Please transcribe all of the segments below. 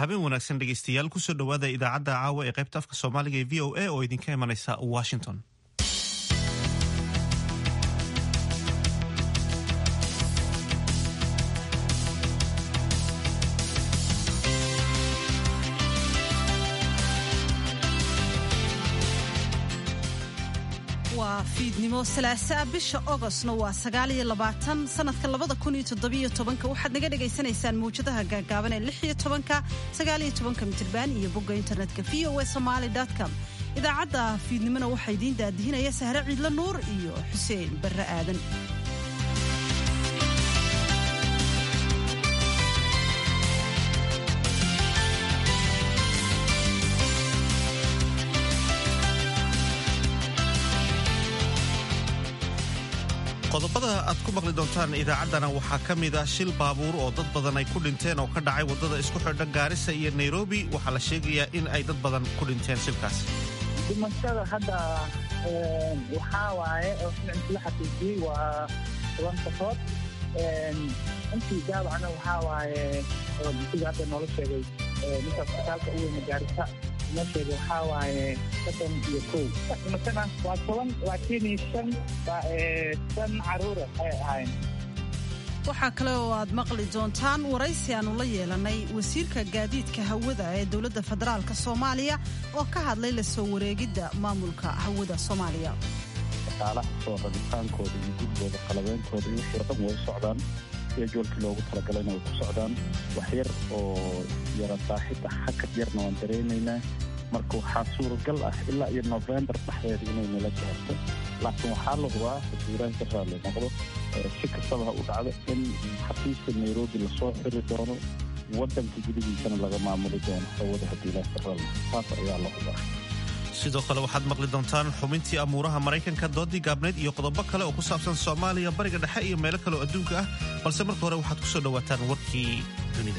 habeen wanaagsan dhegeystayaal kusoo dhowaada idaacadda caawa ee qaybta afka soomaaliga ee v o a oo idinka imanaysa washington waa fiidnimo salaasaa bisha ogostna waa sagaaliyo labaatan sanadka labada kun iyo toddobiyo tobanka waxaad naga dhagaysanaysaan mawjadaha gaagaaban ee lix iyo tobanka sagaaliyo tobanka mitirban iyo bogga internetka v o a somaali com idaacadda fiidnimona waxaa idiin daadihinaya sahre ciidlo nuur iyo xuseen barre aadan qodobada aad ku maqli doontaan idaacaddana waxaa ka mid ah shil baabuur oo dad badan ay ku dhinteen oo ka dhacay waddada isku xidha gaarisa iyo nairobi waxaa la sheegayaa in ay dad badan ku dhinteen shilkaas dhimashada hadda waxaa waaye oo ficilka la xaqiijiyey waa toban qofood intii daawacna waxaa waaye sida hadda noola sheegay ninka isbitaalka u weyna gaarisa noo sheegay waxaa waaye soddon iyo kow dhimashana waa toban laakiin shan shan caruura ay ahayn waxaa kale oo aad maqli doontaan waraysi aanu la yeelanay wasiirka gaadiidka hawada ee dowladda federaalka soomaaliya oo ka hadlay la soo wareegidda maamulka hawada soomaaliya shaqaalaha soo rabitaankooda iyo gudbooda qalabeyntooda iyo wixii dhan way socdaan jadwalkii loogu talagalayna way ku socdaan wax yar oo yara saaxidda hakad yarna waan dareemaynaa marka waxaa suuragal ah ilaa iyo novembar dhexdeeda inay nala gaarto laakiin waxaa la hubaa hadduu ilaahi ka raalli noqdo si kastaba ha u dhacdo in xafiiska nairobi lasoo xiri doono waddanka gudihiisana laga maamuli doono hawada hadduu ilaahi ka raalli taas ayaa la hubaa sidoo kale waxaad maqli doontaan xubintii amuuraha maraykanka doodii gaabneyd iyo qodobo kale oo ku saabsan soomaaliya bariga dhexe iyo meelo kale oo adduunka ah balse marka hore waxaad ku soo dhowaataan warkii dunida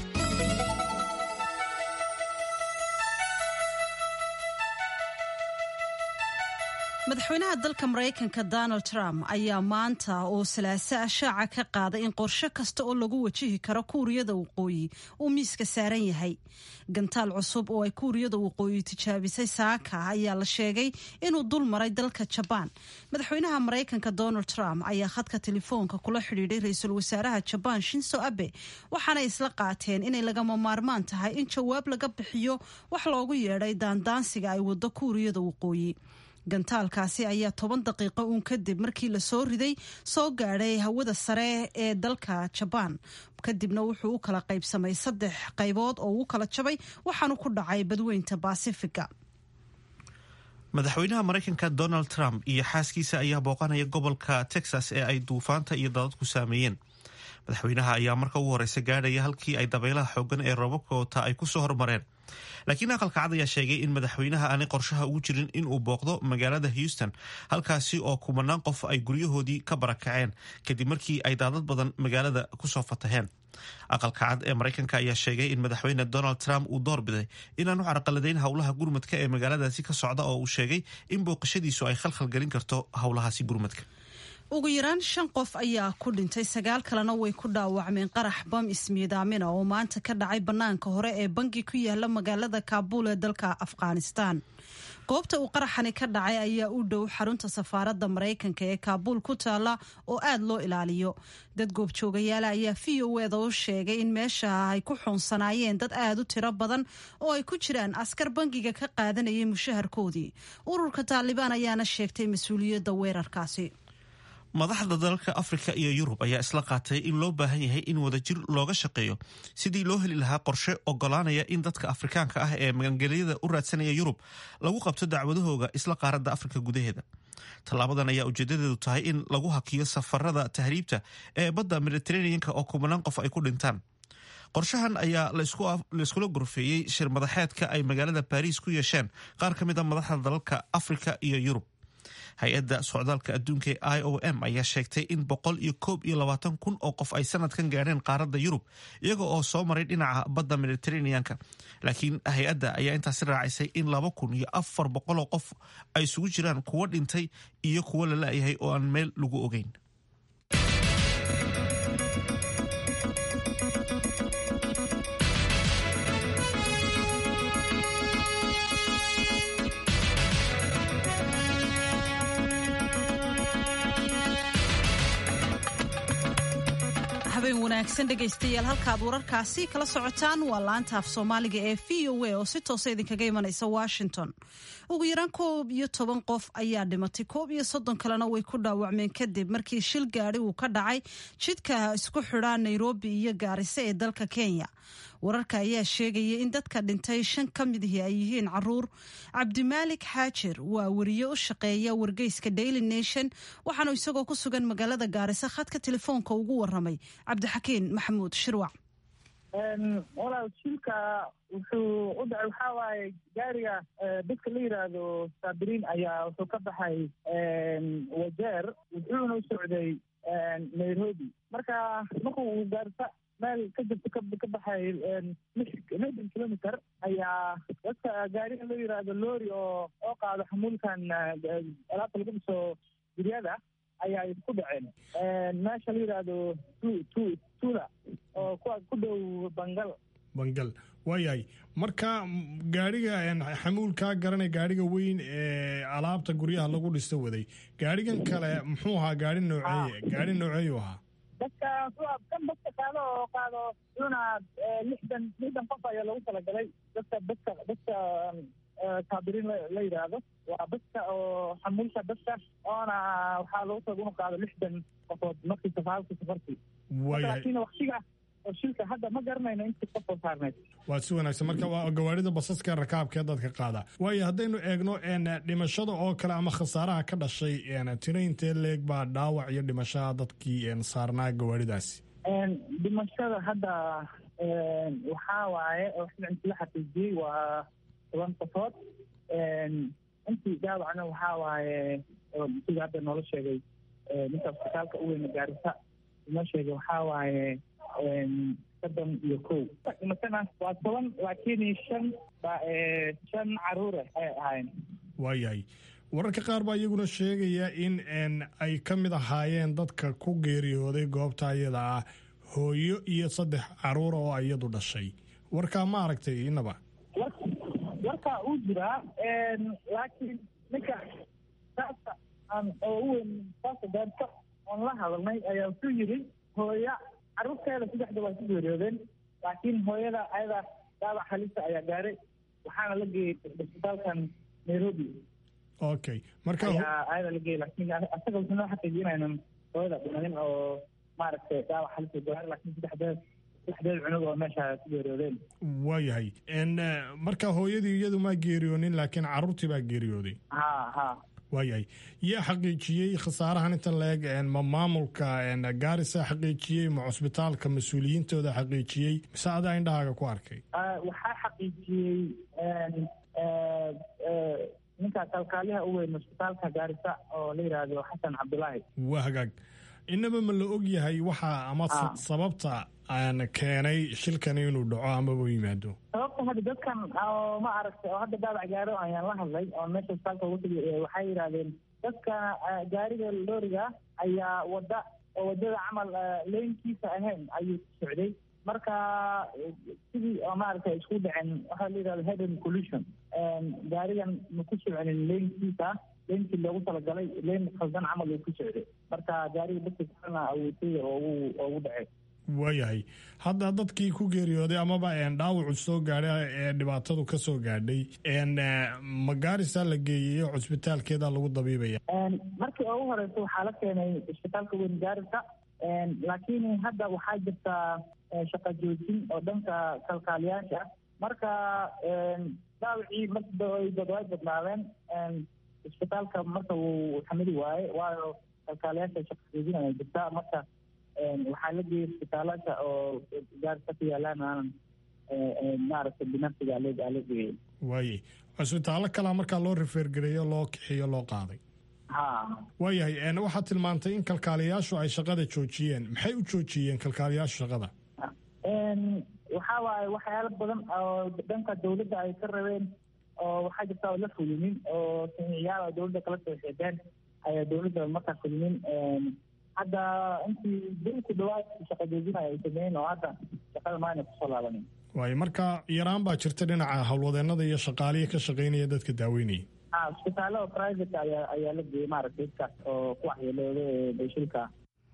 madaxweynaha dalka maraykanka donald trump ayaa maanta oo salaaso ah shaaca ka qaaday in qorshe kasta oo lagu wajihi karo kuuriyada waqooyi uu miiska saaran yahay gantaal cusub oo ay kuuriyada waqooyi tijaabisay saaka ayaa la sheegay inuu dul maray dalka jabaan madaxweynaha maraykanka donald trump ayaa khadka telefoonka kula xidhiidhay ra-iisul wasaaraha jabaan shinso abe waxaanay isla qaateen inay lagama maarmaan tahay in jawaab laga bixiyo wax loogu yeedhay daandaansiga ay wado kuuriyada waqooyi gantaalkaasi ayaa toban daqiiqo uun kadib markii la soo riday soo gaadhay hawada sare ee dalka jabaan kadibna wuxuu u kala qaybsamay saddex qaybood oo uu kala jabay waxaanu ku dhacay badweynta baasifiga madaxweynaha maraykanka donald trump iyo xaaskiisa ayaa booqanaya gobolka texas ee ay duufaanta iyo dadadku saameeyeen madaxweynaha ayaa marka ugu horeysa gaadhaya halkii ay dabaylaha xoogan ee roobabka wata ay kusoo hormareen laakiin aqalka cad ayaa sheegay in madaxweynaha aanay qorshaha ugu jirin inuu booqdo magaalada houston halkaasi oo kumanaan qof ay guryahoodii ka barakaceen kadib markii ay daadad badan magaalada kusoo fataheen aqalka cad ee maraykanka ayaa sheegay in madaxweyne donald trump uu doorbiday inaanu carqaladayn howlaha gurmadka ee magaaladaasi ka socda oo uu sheegay in booqashadiisu ay khalkhalgelin karto howlahaasi gurmadka ugu yaraan shan qof ayaa ku dhintay sagaal kalena way ku dhaawacmeen qarax bam ismiidaamina oo maanta ka dhacay bannaanka hore ee bangi ku yaala magaalada kaabuul ee dalka afghanistan goobta uu qaraxani ka dhacay ayaa u dhow xarunta safaaradda maraykanka ee kaabuul ku taala oo aad loo ilaaliyo dad goobjoogayaala ayaa v o eda u sheegay in meesha ay ku xuunsanaayeen dad aad u tiro badan oo ay ku jiraan askar bangiga ka qaadanayay mushaharkoodii ururka taalibaan ayaana sheegtay mas-uuliyadda weerarkaasi madaxda dalalka afrika iyo yurub ayaa isla qaatay in loo baahan yahay in wadajir looga shaqeeyo sidii loo heli lahaa qorshe ogolaanaya in dadka afrikaanka ah ee magangelyada u raadsanaya yurub lagu qabto dacwadahooga isla qaaradda afrika gudaheeda tallaabadan ayaa ujeedadeedu tahay in lagu hakiyo safarada tahriibta ee badda mediteraneanka oo kumanaan qof ay ku dhintaan qorshahan ayaa layskula gorfeeyey shir madaxeedka ay magaalada baariis ku yeesheen qaar ka mid a madaxda dalalka afrika iyo yurub hay-adda socdaalka adduunka ee i o m ayaa sheegtay in boqol iyo koob iyo labaatan kun oo qof ay sanadkan gaadheen qaaradda yurub iyaga oo soo maray dhinaca badda mediteraneanka laakiin hay-adda ayaa intaasi raacisay in laba kun iyo afar boqoloo qof ay isugu jiraan kuwo dhintay iyo kuwo la la-yahay oo aan meel lagu ogeyn habeen wanaagsan dhegaystayaal halkaad wararkaasi kala socotaan waa laanta af soomaaliga ee v o a oo si toosa idinkaga imanaysa washington ugu yaraan koob iyo toban qof ayaa dhimatay koob iyo soddon kalena way ku dhaawacmeen kadib markii shil gaadhi uu ka dhacay jidka isku xidhaa nairobi iyo gaariso ee dalka kenya wararka ayaa sheegaya in dadka dhintay shan ka midihii ay yihiin caruur cabdimaalik xaajir waa wariye u shaqeeya wargeyska daily nation waxaanu isagoo ku sugan magaalada gaariso khadka telefoonka ugu waramay cabdixakiin maxamuud shirwac walaal shilka wuxuu u dhacay waxaa waaye gaariga dadka la yidhaahdo saabiriin ayaa wuxuu ka baxay wajeer wuxuuna u socday nairobi marka marku uu gaarisa meel ka jirta ka baxay lixdan kilometer ayaa dadka gaariga loo yidhaahdo lori oo oo qaado xamuulkan alaabta lagu dhiso guryada ayaa isku dhaceen meesha la yidhaahdo tu tula oo kuwa ku dhow bangal bangal waayahay marka gaadhiga xamuulkaa garanay gaadhiga weyn ee alaabta guryaha lagu dhisto waday gaadhigan kale muxuu ahaa gaari nooceeye gaari nooceeyu ahaa dadka kan dadka qaado oo qaado una lixdan lixdan qof ayaa loogu talagalay dadka dadka dadka saabiriin la yidhaahdo waa dadka oo xamuulka dadka oona waxaa loogu talaga inu qaado lixdan qofood markii safaalka safartii laakiin waktiga oo shilka hadda ma garanayno intii qofoo saarneyd waa si wanaagsan marka waa gawaarida basaska rakaabkee dadka qaada waayo haddaynu eegno dhimashada oo kale ama khasaaraha ka dhashay tiro intee leeg baa dhaawac iyo dhimashaha dadkii saarnaa gawaaridaasi dhimashada hadda waxaa waaye oo inti la xaqiijiyey waa toban qofood intii dhaawacna waxaa waaye sida hadda noola sheegay ninka isbitaalka u weyna gaarisa inoo sheegay waxaa waaye soddon iyo kow dhimatana waa toban laakiin shan ba shan caruure ayay ahaayeen waayahay wararka qaar baa iyaguna sheegaya in ay ka mid ahaayeen dadka ku geeriyooday goobta iyada ah hooyo iyo saddex caruura oo iyadu dhashay warkaa ma aragtay inaba warkaa uu jiraa laakiin ninka saasa aan oo u weyn saasa gaarka oon la hadalnay ayaa wuxuu yidhi hooya carruurteeda saddexda waa ku geeriyoodeen laakiin hooyada ayada dhaawac halisa ayaa gaaray waxaana la geeyey isbitaalkan nairobi okay marka ayaa ayada la geeyey laakiin asaga wuxuu noo xaqiijiyay inaynan hooyada dhimanin oo maaragtay dhaawac halisa gaaray laakiin saddexdeed saddexdeed cunug oo meesha ku geeriyoodeen waayahay marka hooyadii iyadu maa geeriyoonin laakiin carruurtii baa geeriyooday ha ha waayahay yaa xaqiijiyey khasaarahan intan la-eg ma maamulka gaarisa xaqiijiyey ma cusbitaalka mas-uuliyiintooda xaqiijiyey mise adaa indhahaaga ku arkay waxaa xaqiijiyey ninka kalkaaliyaha u weyn cusbitaalka gaarisa oo la yidhaahdo xasan cabdulaahi waa hagaag inaba ma la og yahay waxa ama sababta aan keenay shilkani inuu dhaco amaba u yimaado sababta hadda dadkan oo ma aragtay oo hadda dhaawac gaaro ayaan la hadlay oo meesha isbitaalka ugu tagay waxay yidhahdeen dadka gaariga looriga ayaa wada oo wadada camal leynkiisa ahayn ayuu ku socday marka sidii oo maaragtay isku dhaceen waxaa la yidhahda headen collusion gaarigan ma ku soconin leynkiisa leynkii loogu talagalay leyn khaldan camal uu ku socday marka gaariga dadka kalena awoodtaya oogu oogu dhacay waayahay hadda dadkii ku geeriyooday amaba dhaawacu soo gaadhay ee dhibaatadu ka soo gaadhay magaarisa la geeyey cusbitaalkeeda lagu dabiibaya markii ugu horeysa waxaa la keenay isbitaalka weyn gaarisa laakiin hadda waxaa jirta shaqa joojin oo dhanka kalkaaliyaasha marka dhaawacii markay way badnaadeen isbitaalka marka wuu xamili waaye waayo kalkaaliyaasha shaqa joojin ayaa jirta marka waxaa la geeyay isbitaalasha oo gaarisa ku yaalaan aanan maaragtay binafsiga ala geeyay waayay cusbitaallo kalaa markaa loo rifeergareeyo loo kixiyo loo qaaday ha waayahay waxaad tilmaantay in kalkaaliyaashu ay shaqada joojiyeen maxay u joojiyeen kalkaaliyaashu shaqada waxaa waaye waxyaalo badan oo dhanka dawladda ay ka rabeen oo waxaa jirta oo la fulinin oo saxiixyaal oo dawladda kala soo xeedeen ayaa dawladda markaa fulinin hadda intii dilku dhawaad shaqa joojinaya ay sameeyeen oo hadda shaqada maayna kusoo laabanin waayo marka yaraan baa jirta dhinaca howlwadeenada iyo shaqaaliya ka shaqaynaya dadka daaweynaya ha isbitaalada private ayaa ayaa la geeyey maaragtay dadkaas oo ku waxyeelooda ee shilka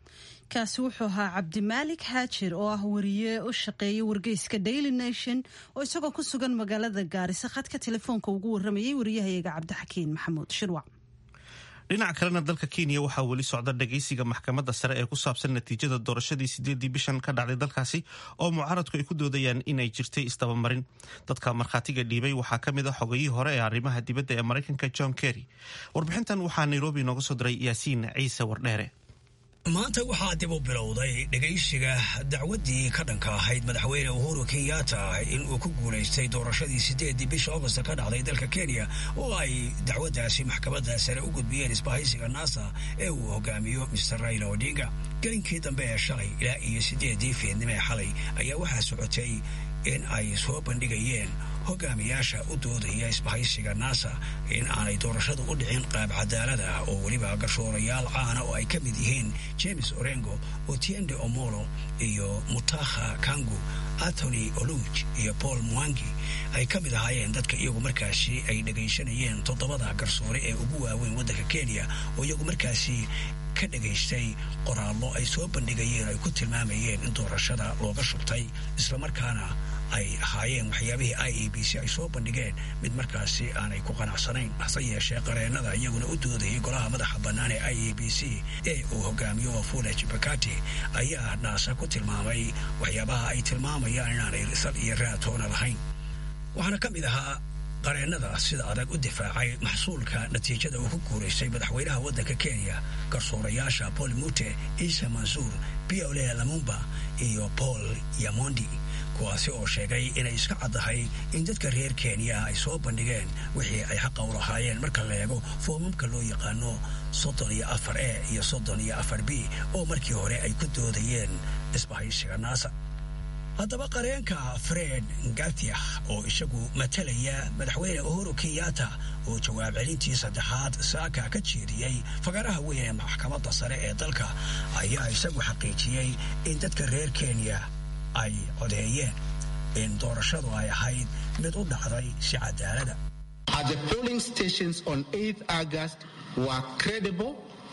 kaasi wuxuu ahaa cabdimaalik haajir oo ah wariye u shaqeeya wargeyska daily nation oo isagoo ku sugan magaalada gaarisa khadka telefoonka ugu waramayay wariyahayaga cabdixakiin maxamuud shirwac dhinac kalena dalka kenya waxaa weli socda dhageysiga maxkamadda sare ee ku saabsan natiijada doorashadii sideedii bishan ka dhacday dalkaasi oo mucaaradku ay ku doodayaan inay jirtay isdabamarin dadka markhaatiga dhiibay waxaa ka mid a xogayihii hore ee arrimaha dibadda ee maraykanka john kerry warbixintan waxaa nairobi nooga soo diray yaasiin ciise wardheere maanta waxaa dib u bilowday dhegaysiga dacwaddii ka dhanka ahayd madaxweyne uhuru kenyatta in uu ku guulaystay doorashadii sideedii bisha augost ka dhacday dalka kenya oo ay dacwaddaasi maxkamadda sare u gudbiyeen isbahaysiga nasa ee uu hogaamiyo mr raila odinga gelinkii dambe ee shalay ilaa iyo sideedii fiidnimo ee xalay ayaa waxaa socotay in ay soo bandhigayeen hogaamiyaasha u doodaya isbahaysiga nasa in aanay doorashadu u dhicin qaab cadaalada oo weliba gashoorayaal caana oo ay ka mid yihiin james orengo otiende omolo iyo mutakha kangu anthony oluj iyo paul mwangi ay ka mid ahaayeen dadka iyagu markaasi ay dhegaysanayeen toddobada garsoore ee ugu waaweyn waddanka kenya oo iyagu markaasi ka dhagaystay qoraallo ay soo bandhigayeen ay ku tilmaamayeen in doorashada looga shubtay islamarkaana ay ahaayeen waxyaabihii i e b c ay soo bandhigeen mid markaasi aanay ku qanacsanayn hase yeeshee qareennada iyaguna u doodayay golaha madaxa bannaan ee i e b c ee uu hogaamiyo wafula jibakati ayaa naasa ku tilmaamay waxyaabaha ay tilmaamayaan inaanay sal iyo raatoona lahayn waxaana ka mid ahaa qareennada sida adag u difaacay maxsuulka natiijada uu ku guuraystay madaxweynaha waddanka kenya garsoorayaasha paul mute ciise mansuur biole lamumba iyo paul yamondi kuwaasi oo sheegay inay iska caddahay in dadka reer kenya ay soo bandhigeen wixii ay xaqa u lahaayeen marka la eego foomamka loo yaqaano soddon iyo afar e iyo soddon iyo afar b oo markii hore ay ku doodayeen isbahaysiga naasa haddaba qareenka fred ngatiah oo isagu matalaya madaxweyne uhuru kenyatta oo jawaab celintii saddexaad saaka ka jeediyey fagaraha weyn ee maxkamadda sare ee dalka ayaa isagu xaqiijiyey in dadka reer kenya ay codeeyeen in doorashadu ay ahayd mid u dhacday si cadaalada The polling stations on 8th August were credible,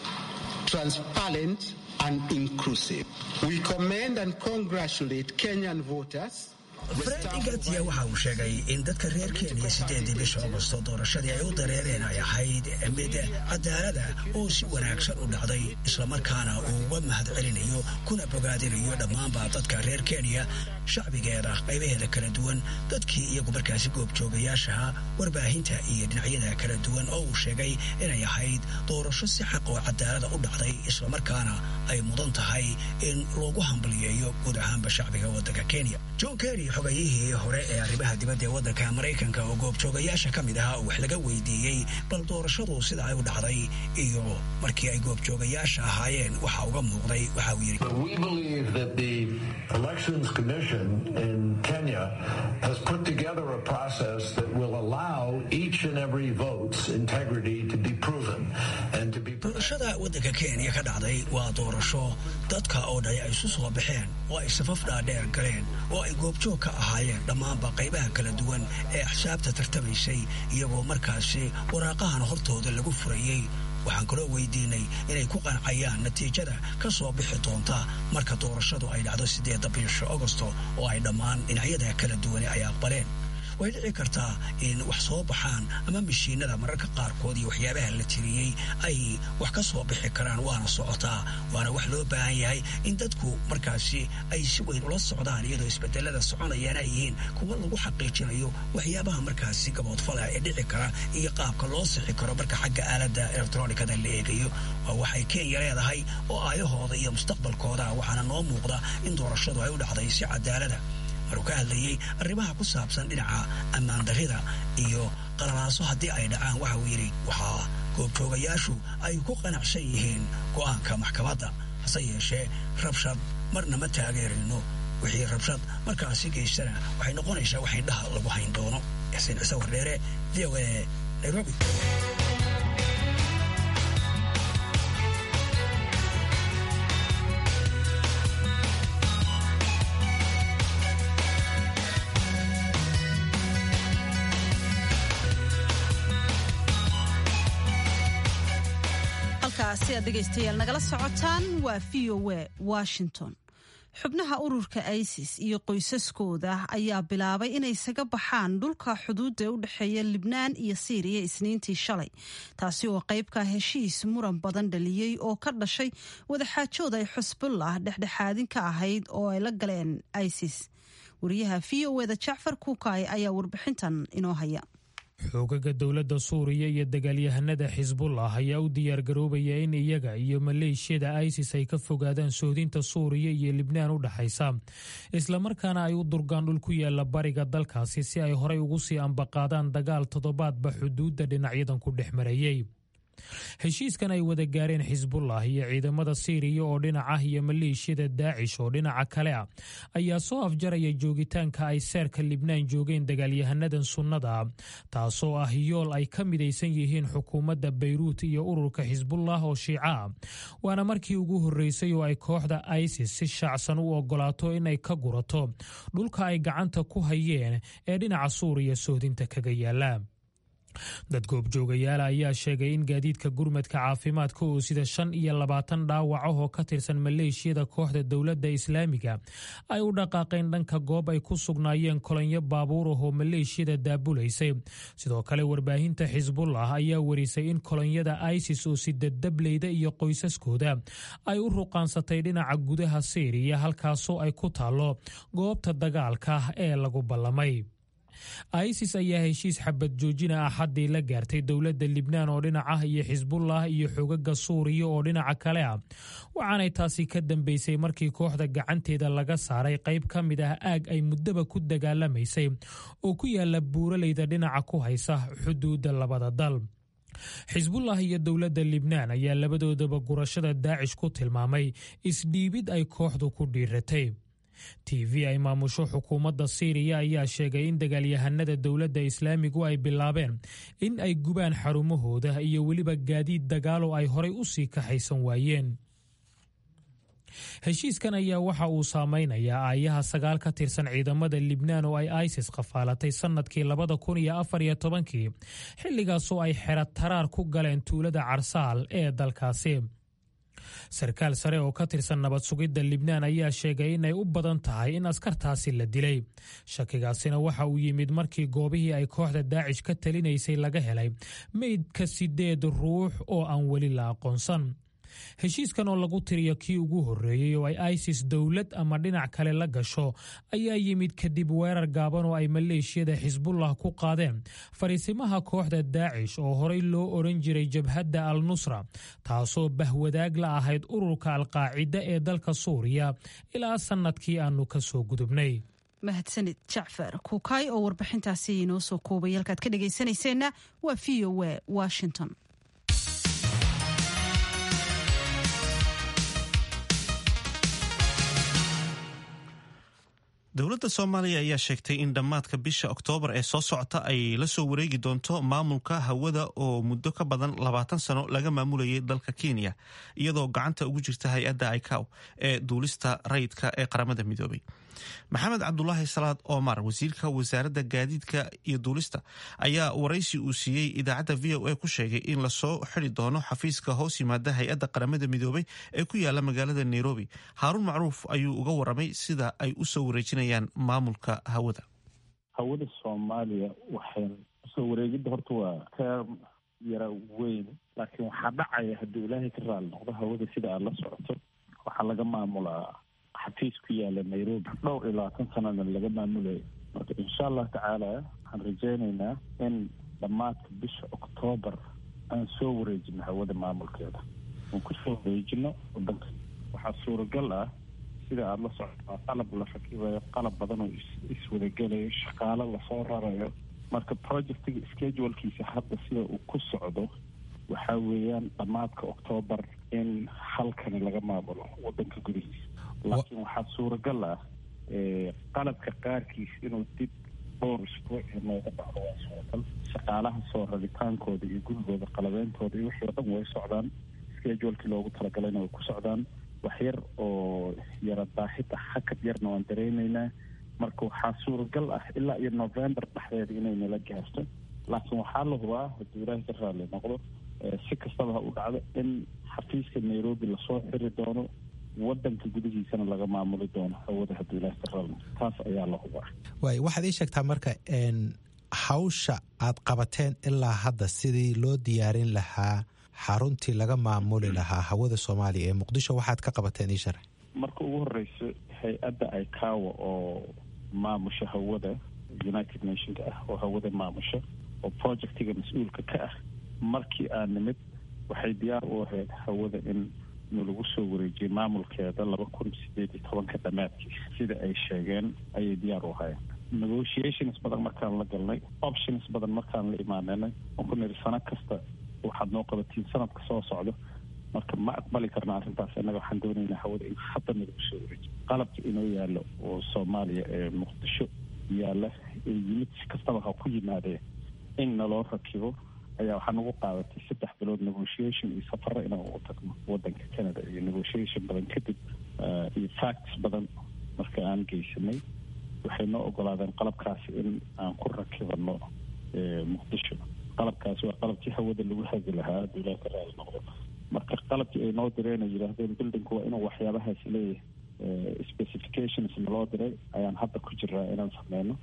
transparent, and inclusive. We commend and congratulate Kenyan voters. fred igatia waxa uu sheegay in dadka reer kenya sideedii bisha augosto doorashadii ay u dareereen ay ahayd mid cadaalada oo si wanaagsan u dhacday islamarkaana uu uga mahad celinayo kuna bogaadinayo dhammaanba dadka reer kenya shacbigeeda qaybaheeda kala duwan dadkii iyagu markaasi goobjoogayaashaha warbaahinta iyo dhinacyada kala duwan oo uu sheegay inay ahayd doorasho si xaq oo cadaalada u dhacday islamarkaana ay mudan tahay in loogu hambaliyeeyo guud ahaanba shacbiga waddanka kenya john kerry xogayihii hore ee arrimaha dibadda ee waddanka maraykanka oo goobjoogayaasha ka mid ahaa oo wax laga weydiiyey bal doorashadu sida ay u dhacday iyo markii ay goobjoogayaasha ahaayeen waxa uga muuqday waxa uu yidhi in Kenya has put together a process that will allow each and every vote's integrity to be proven and to be doorashada waddanka kenya ka dhacday waa doorasho dadka oo dhay ay isu soo baxeen oo ay safaf dhaadheer galeen oo ay goobjoog ka ahaayeen dhammaanba qaybaha kala duwan ee axsaabta tartamaysay iyagoo markaasi waraaqahan hortooda lagu furayey waxaan kaloo weydiinay inay ku qancayaan natiijada ka soo bixi doonta marka doorashadu ay dhacdo siddeedda bisha augosto oo ay dhammaan dhinacyada kala duwane ay aqbaleen way dhici kartaa in wax soo baxaan ama mashiinada mararka qaarkood iyo waxyaabaha la tiriyey ay wax ka soo bixi karaan waana socotaa waana wax loo baahan yahay in dadku markaasi ay si weyn ula socdaan iyadoo isbedelada soconayaan ay yihiin kuwa lagu xaqiijinayo waxyaabaha markaasi gaboodfala ee dhici kara iyo qaabka loo sixi karo marka xagga aaladda elektronikada la eegayo waa waxay kenya leedahay oo aayahooda iyo mustaqbalkooda waxaana noo muuqda in doorashadu ay u dhacday si cadaalada maruu ka hadlayey arrimaha ku saabsan dhinaca ammaan darrida iyo qalalaaso haddii ay dhacaan waxa uu yidhi waxaa goobjoogayaashu ay ku qanacsan yihiin go'aanka maxkamadda hase yeeshee rabshad marna ma taageerayno wixii rabshad markaasi geystana waxay noqonaysaa wax indhaha lagu hayn doono xuseen cise wardheere v o a nairobi halkaasi aad dhegaystayaal nagala socotaan waa v o a washington xubnaha ururka isis iyo qoysaskooda ayaa bilaabay inay isaga baxaan dhulka xuduudda u dhexeeya libnaan iyo siiriya isniintii shalay taasi oo qaybka heshiis muran badan dhaliyey oo ka dhashay wadaxaajood ay xusbullah dhexdhexaadin ka ahayd oo ay la galeen isis wariyaha v o eda jacfar kuukay ayaa warbixintan inoo haya xoogaga dowladda suuriya iyo dagaalyahanada xisbullah ayaa u diyaargaroobaya in iyaga iyo maleeshiyada isis ay ka fogaadaan sohdinta suuriya iyo libnaan u dhexaysa islamarkaana ay u durgaan dhul ku yaala bariga dalkaasi si ay horay ugu sii ambaqaadaan dagaal toddobaadba xuduudda dhinacyadan ku dhex marayey heshiiskan ay wada gaareen xisbullah iyo ciidamada siiriya oo dhinac ah iyo maleeshiyada daacish oo dhinaca kale ah ayaa soo afjaraya joogitaanka ay seerka libnaan joogeen dagaalyahanadan sunnada taasoo ah yool ay ka midaysan yihiin xukuumadda bayruut iyo ururka xisbullah oo shiica ah waana markii ugu horreysay oo ay kooxda isis si shaacsan u ogolaato inay ka gurato dhulka ay gacanta ku hayeen ee dhinaca suuriya sohdinta kaga yaala dad goobjoogayaala ayaa sheegay in gaadiidka gurmadka caafimaadka oo sida shan iyo labaatan dhaawac ah oo ka tirsan maleeshiyada kooxda dowladda islaamiga ay u dhaqaaqeen dhanka goob ay ku sugnaayeen kolonyo baabuur ah oo maleeshiyada daabulaysay sidoo kale warbaahinta xisbullah ayaa warisay in kolonyada isis oo sida dableyda iyo qoysaskooda ay u ruqaansatay dhinaca gudaha siiriya halkaasoo ay ku taallo goobta dagaalka ee lagu ballamay isis ayaa heshiis xabad joojina axaddii la gaartay dowladda libnaan oo dhinac ah iyo xisbullah iyo xogaga suuriya oo dhinaca kale ah waxaanay taasi ka dambeysay markii kooxda gacanteeda laga saaray qayb ka mid ah aag ay muddaba ku dagaalamaysay oo ku yaala buuraleyda dhinaca ku haysa xuduudda labada dal xisbullah iyo dowladda libnaan ayaa labadoodaba gurashada daacish ku tilmaamay isdhiibid ay kooxdu ku dhiiratay t v ay maamusho xukuumadda siiriya ayaa sheegay in dagaalyahanada dowladda islaamigu ay bilaabeen in ay gubaan xarumahooda iyo weliba gaadiid dagaalo ay horay u sii kaxaysan waayeen heshiiskan ayaa waxa uu saameynayaa aayaha sagaal ka tirsan ciidamada libnaan oo ay isis qafaalatay sannadkii labada kun iyo afar iyo tobankii xilligaasoo ay xero taraar ku galeen tuulada carsaal ee dalkaasi sarkaal sare oo ka tirsan nabad sugidda libnaan ayaa sheegay inay u badan tahay in askartaasi la dilay shakigaasina waxa uu yimid markii goobihii ay kooxda daacish ka talinaysay laga helay meydka sideed ruux oo aan weli la aqoonsan heshiiskan oo lagu tiriyo kii ugu horreeyey oo ay isis dowlad ama dhinac kale la gasho ayaa yimid kadib weerar gaaban oo ay maleeshiyada xisbullah ku qaadeen fariisimaha kooxda daacish oo horey loo odhan jiray jabhadda al nusra taasoo bahwadaag la ahayd ururka alqaacida ee dalka suuriya ilaa sannadkii aannu ka soo gudubnay mahadsanid jacfar kuukay oo warbixintaasi inoo soo koobay halkaad ka dhegaysanayseena waa v o a washington dowladda soomaaliya ayaa sheegtay in dhammaadka bisha oktoobar ee soo socota ay la soo wareegi doonto maamulka hawada oo muddo ka badan labaatan sano laga maamulayay dalka kenya iyadoo gacanta ugu jirta hay-adda icow ee duulista rayidka ee qaramada midoobay maxamed cabdulaahi salaad omar wasiirka wasaaradda gaadiidka iyo duulista ayaa waraysi uu siiyey idaacadda v o a ku sheegay in lasoo xidi doono xafiiska hoos yimaada hay-adda qaramada midoobay ee ku yaala magaalada nairobi haaruun macruuf ayuu uga waramay sida ay u soo wareejinayaan maamulka hawada hawada soomaaliya waxay usoo wareegidda horta waa teer yara weyn laakiin waxaa dhacaya haddii ilaahay ka raali noqdo hawada sida aad la socoto waxaa laga maamulaa xafiis ku yaala nairobi dhowr iyo labaatan sanana laga maamulayo marka insha allah tacaala waxaan rajeynaynaa in dhammaadka bisha oktoobar aan soo wareejino hawada maamulkeeda aan kusoo wareejino wadanka waxaa suuragal ah sida aada la socoto qalab la rakibayo qalab badan oo iswadagelayo shaqaalo lasoo rarayo marka projectiga schedulkiisa hadda sida uu ku socdo waxaa weeyaan dhammaadka oktoobar in halkani laga maamulo wadanka gudihiisa laakiin waxaa suuragal ah qalabka qaarkiis inuu dib dhowr isbuuc nooga dhacdo waa suuragal shaqaalaha soo rabitaankooda iyo gurigooda qalabeyntooda iyo wixii o dhan way socdaan schedulekii loogu talagalayna way ku socdaan wax yar oo yara daahida hakad yarna waan dareyneynaa marka waxaa suuragal ah ilaa iyo november dhexdeeda inay nala gaarto laakiin waxaa la hubaa hadduu ilaahay ka raali noqdo si kastaba ha u dhacdo in xafiiska nairobi lasoo xiri doono wadanka gudihiisana laga maamuli doono hawada haddii ilaah ka rabno taas ayaa la hubaa waay waxaad ii sheegtaa marka hawsha aad qabateen ilaa hadda sidii loo diyaarin lahaa xaruntii laga maamuli lahaa hawada soomaaliya ee muqdisho waxaad ka qabateen ii sharax marka ugu horeyso hay-adda icaawa oo maamusha hawada united nationka ah oo hawada maamusha oo projectiga mas-uulka ka ah markii aan nimid waxay diyaar u ahayd hawada in nalagu soo wareejiyay maamulkeeda laba kun sideed iyo tobanka dhammaadkii sida ay sheegeen ayay diyaar u ahaayeen negotiations badan markaan la galnay options badan markaan la imaananay on ku niri sano kasta waxaad noo qabatiin sanadka soo socdo marka ma aqbali karna arrintaas innaga waxaan doonaynaa hawada in hadda nalagu soo wareejiyo qalabka inoo yaallo oo soomaaliya ee muqdisho yaalla ee yimid si kastaba ha ku yimaadee in naloo rakibo ayaa waxaa nagu qaadatay saddex bilood negotiation iyo safaro inaan ugu tagno wadanka canada iyo negotiation badan kadib iyo facts badan marka aan geysanay waxay noo ogolaadeen qalabkaasi in aan ku rakibano muqdisho qalabkaasi waa qalabkii hawada lagu hagi lahaa hadduu ilaah ka raali noqdo marka qalabkii ay noo direen ay yidhaahdeen buildingku waa inuu waxyaabahaasi leeyahay specifications naloo diray ayaan hadda ku jiraa inaan sameyno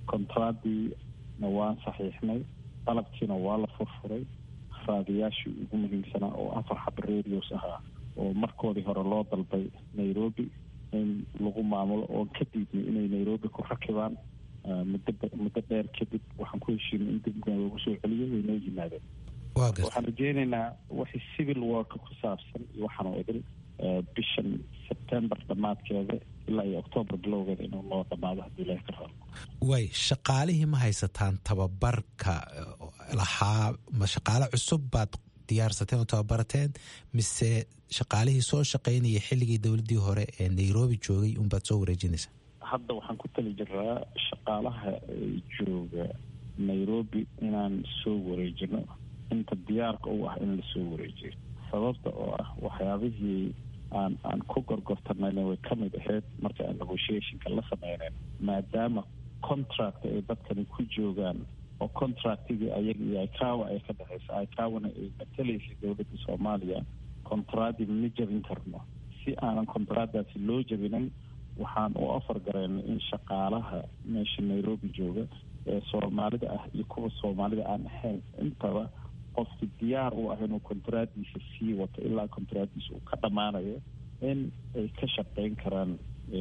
contraadiina waan saxiixnay qalabkiina waa la furfuray raadiyaashii ugu muhiimsanaa oo afar xab radios ahaa oo markoodii hore loo dalbay nairobi in lagu maamulo oon ka diidnay inay nairobi ku rakibaan muddo muddo dheer kadib waxaan ku heshiinay in dib loogu soo celiyo way noo yimaadeen waxaan rajeynaynaa wixii civil work ku saabsan iyo waxaan oo idil bishan september dhammaadkeeda ilaa iyo octoobar bilowgeeda inuu noo dhammaado haddii ilaah ka rabo way shaqaalihii ma haysataan tababarka lahaa ma shaqaale cusub baad diyaarsateen oo tababarateen mise shaqaalihii soo shaqaynaya xilligii dowladdii hore ee nairobi joogay unbaad soo wareejinaysaa hadda waxaan ku tali jiraa shaqaalaha jooga nairobi inaan soo wareejino inta diyaarka u ah in lasoo wareejiyo sababta oo ah waxyaabihii aan aan ku gorgortanayna way ka mid ahayd marka aan negotiationka la sameyneyn maadaama contract ay dadkani ku joogaan oo contractigii ayaga iyo icawa ay ka dhexeysa icawana ay matalaysay dowladda soomaaliya contracti ma jebin karno si aanan contractdaasi loo jebinin waxaan u ofar gareynay in shaqaalaha meesha nairobi jooga ee soomaalida ah iyo kuwa soomaalida aan ahayn intaba qofki diyaar u ah inuu kontraadiisa sii wato ilaa kontraadiisa uu ka dhammaanayo in ay ka shaqeyn karaan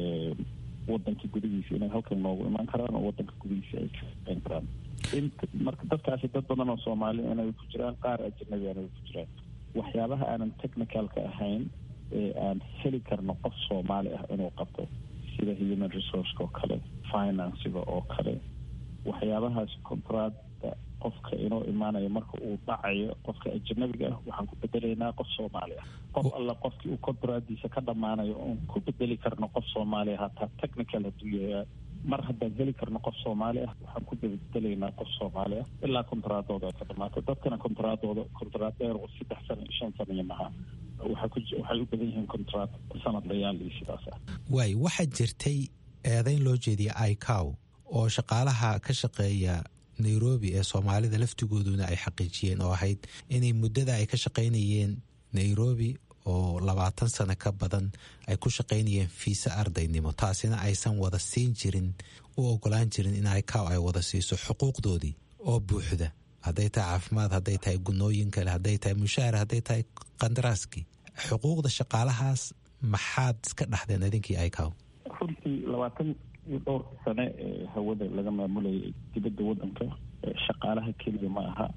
wadanka gudihiisa inay halkan noogu imaan karaan oo wadanka gudihiisa ay ka shaqeyn karaan int marka dadkaasi dad badan oo soomaali inay ku jiraan qaar ajanabi inay ku jiraan waxyaabaha aanan technicalka ahayn ee aan heli karno qof soomaali ah inuu qabto sida human resourceka oo kale financiga oo kale waxyaabahaas contracta qofka inoo imaanayo marka uu dhacayo qofka ajanabiga ah waxaan ku bedelaynaa qof soomaali ah qof alla qofkii uu contracdiisa ka dhammaanayo oon ku bedeli karno qof soomaali ah hataa technical hadduu yahay mar haddaan heli karno qof soomaali ah waxaan ku bedelaynaa qof soomaali ah ilaa kontraadooda ay ka dhamaato dadkana kontraadooda kontraad dheer oo saddex sano iyo shan sano iyo maha waxay u badan yihiin contract sanadlayaal iyo sidaas ah waay waxaa jirtay eedayn loo jeediya icow oo shaqaalaha ka shaqeeya nairobi ee soomaalida laftigooduna ay xaqiijiyeen oo ahayd inay muddada ay ka shaqaynayeen nairobi oo labaatan sano ka badan ay ku shaqaynayeen fiisa ardaynimo taasina aysan wada siin jirin u ogolaan jirin in icow ay wada siiso xuquuqdoodii oo buuxda hadday tahay caafimaad hadday tahay gunooyin kale hadday tahay mushaahar hadday tahay kandaraaskii xuquuqda shaqaalahaas maxaad iska dhaxdeen idinkii icow runtii labaatan iyo dhowrka sane ee hawada laga maamulayay dibadda waddanka shaqaalaha keliya ma aha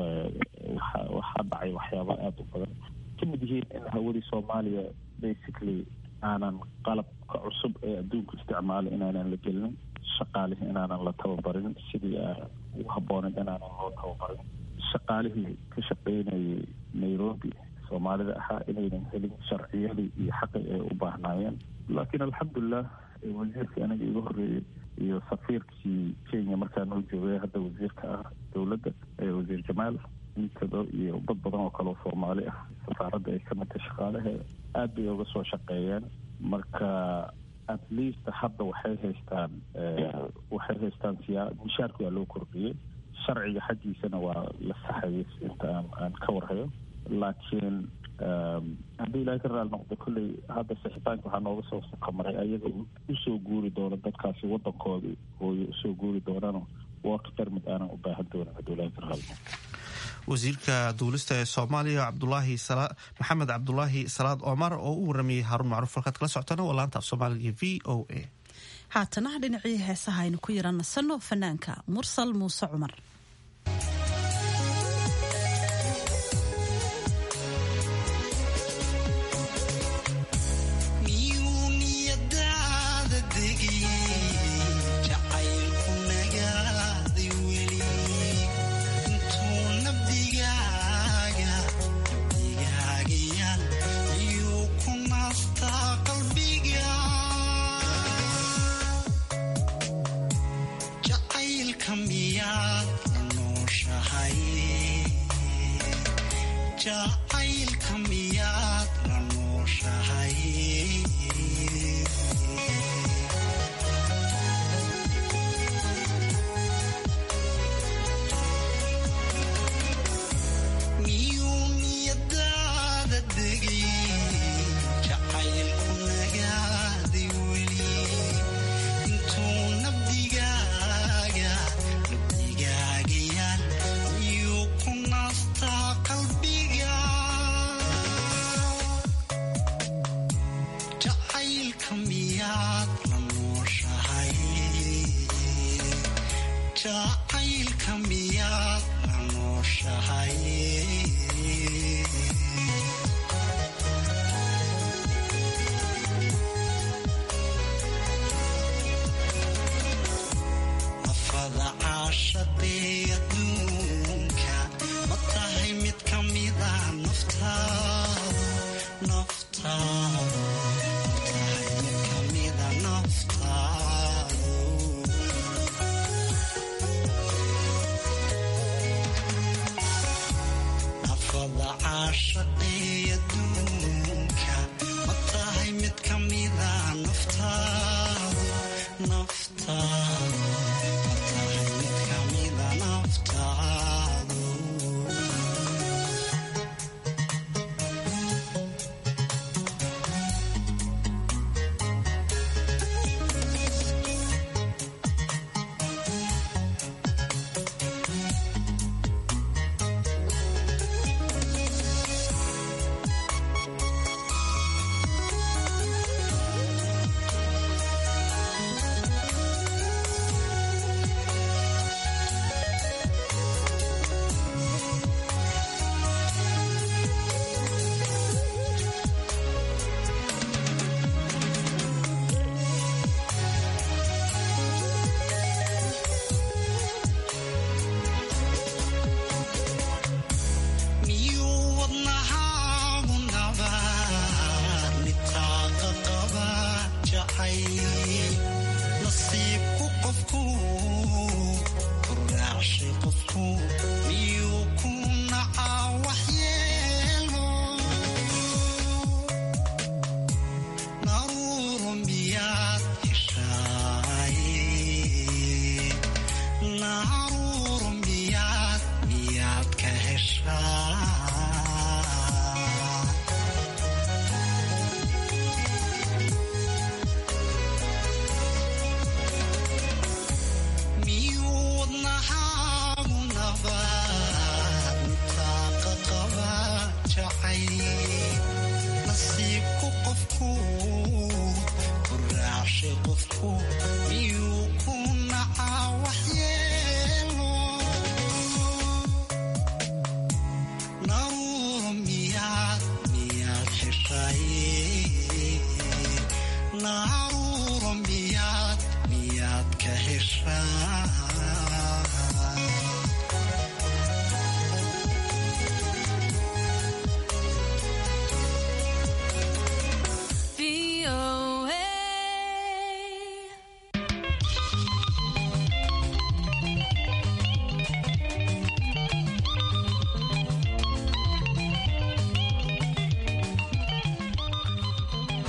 waxa waxaa dhacay waxyaaba aada u badan kamid yihiin in hawadii soomaaliya basically aanan qalabka cusub ee adduunku isticmaalo inaanan la gelinin shaqaalihii inaanan la tababarin sidii u habbooneed inaanan loo tababarin shaqaalihii ka shaqeynayay nairobi soomaalida ahaa inaynan helin sharciyadii iyo xaqi ay u baahnaayeen laakiin alxamdulilah wasiirkii aniga iga horreeyey iyo safiirkii kenya markaa noo joogay hadda wasiirka ah dowladda wasiir jamaal intado iyo dad badan oo kale oo soomaali ah safaaradda ay ka midtay shaqaalaheeda aada bay uga soo shaqeeyeen marka at least hadda waxay haystaan waxay haystaan siyaa mishaarka waa loo kordhiyey sharciga xaggiisana waa la saxayay inta aan aan ka warhayo laakiin haddii ilaahay ka raali noqdo kolley hadda sixitaanka waxaa nooga soo qamaray ayaga usoo guuri doono dadkaasi wadankoodii hooyo usoo guuri doonano work permit aanan u baahan doonin haddii ilaahay ka raali noqdo wasiirka duulista ee soomaaliya cabdulaahi maxamed cabdulaahi salaad omar oo u waramayay haaruun macruuf halkaad kala socotana waa laanta af soomaaliga v o a haatana dhinacii heesaha aynu ku yara nasanno fanaanka mursal muuse cumar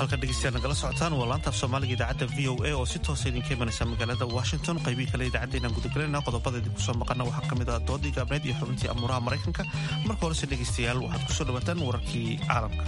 halka dhegeystayaal nagala socotaan waa laanta af soomaaliga idaacadda v o a oo si toosa idinka imanaysa magaalada washington qaybihii kale idaacaddeynaan gudagelayna qodobada idinku soo maqana waxaa ka mid ah doodii gaabneed iyo xubintii amuuraha maraykanka marka horese dhegeystayaal waxaad kusoo dhawaataan wararkii caalamka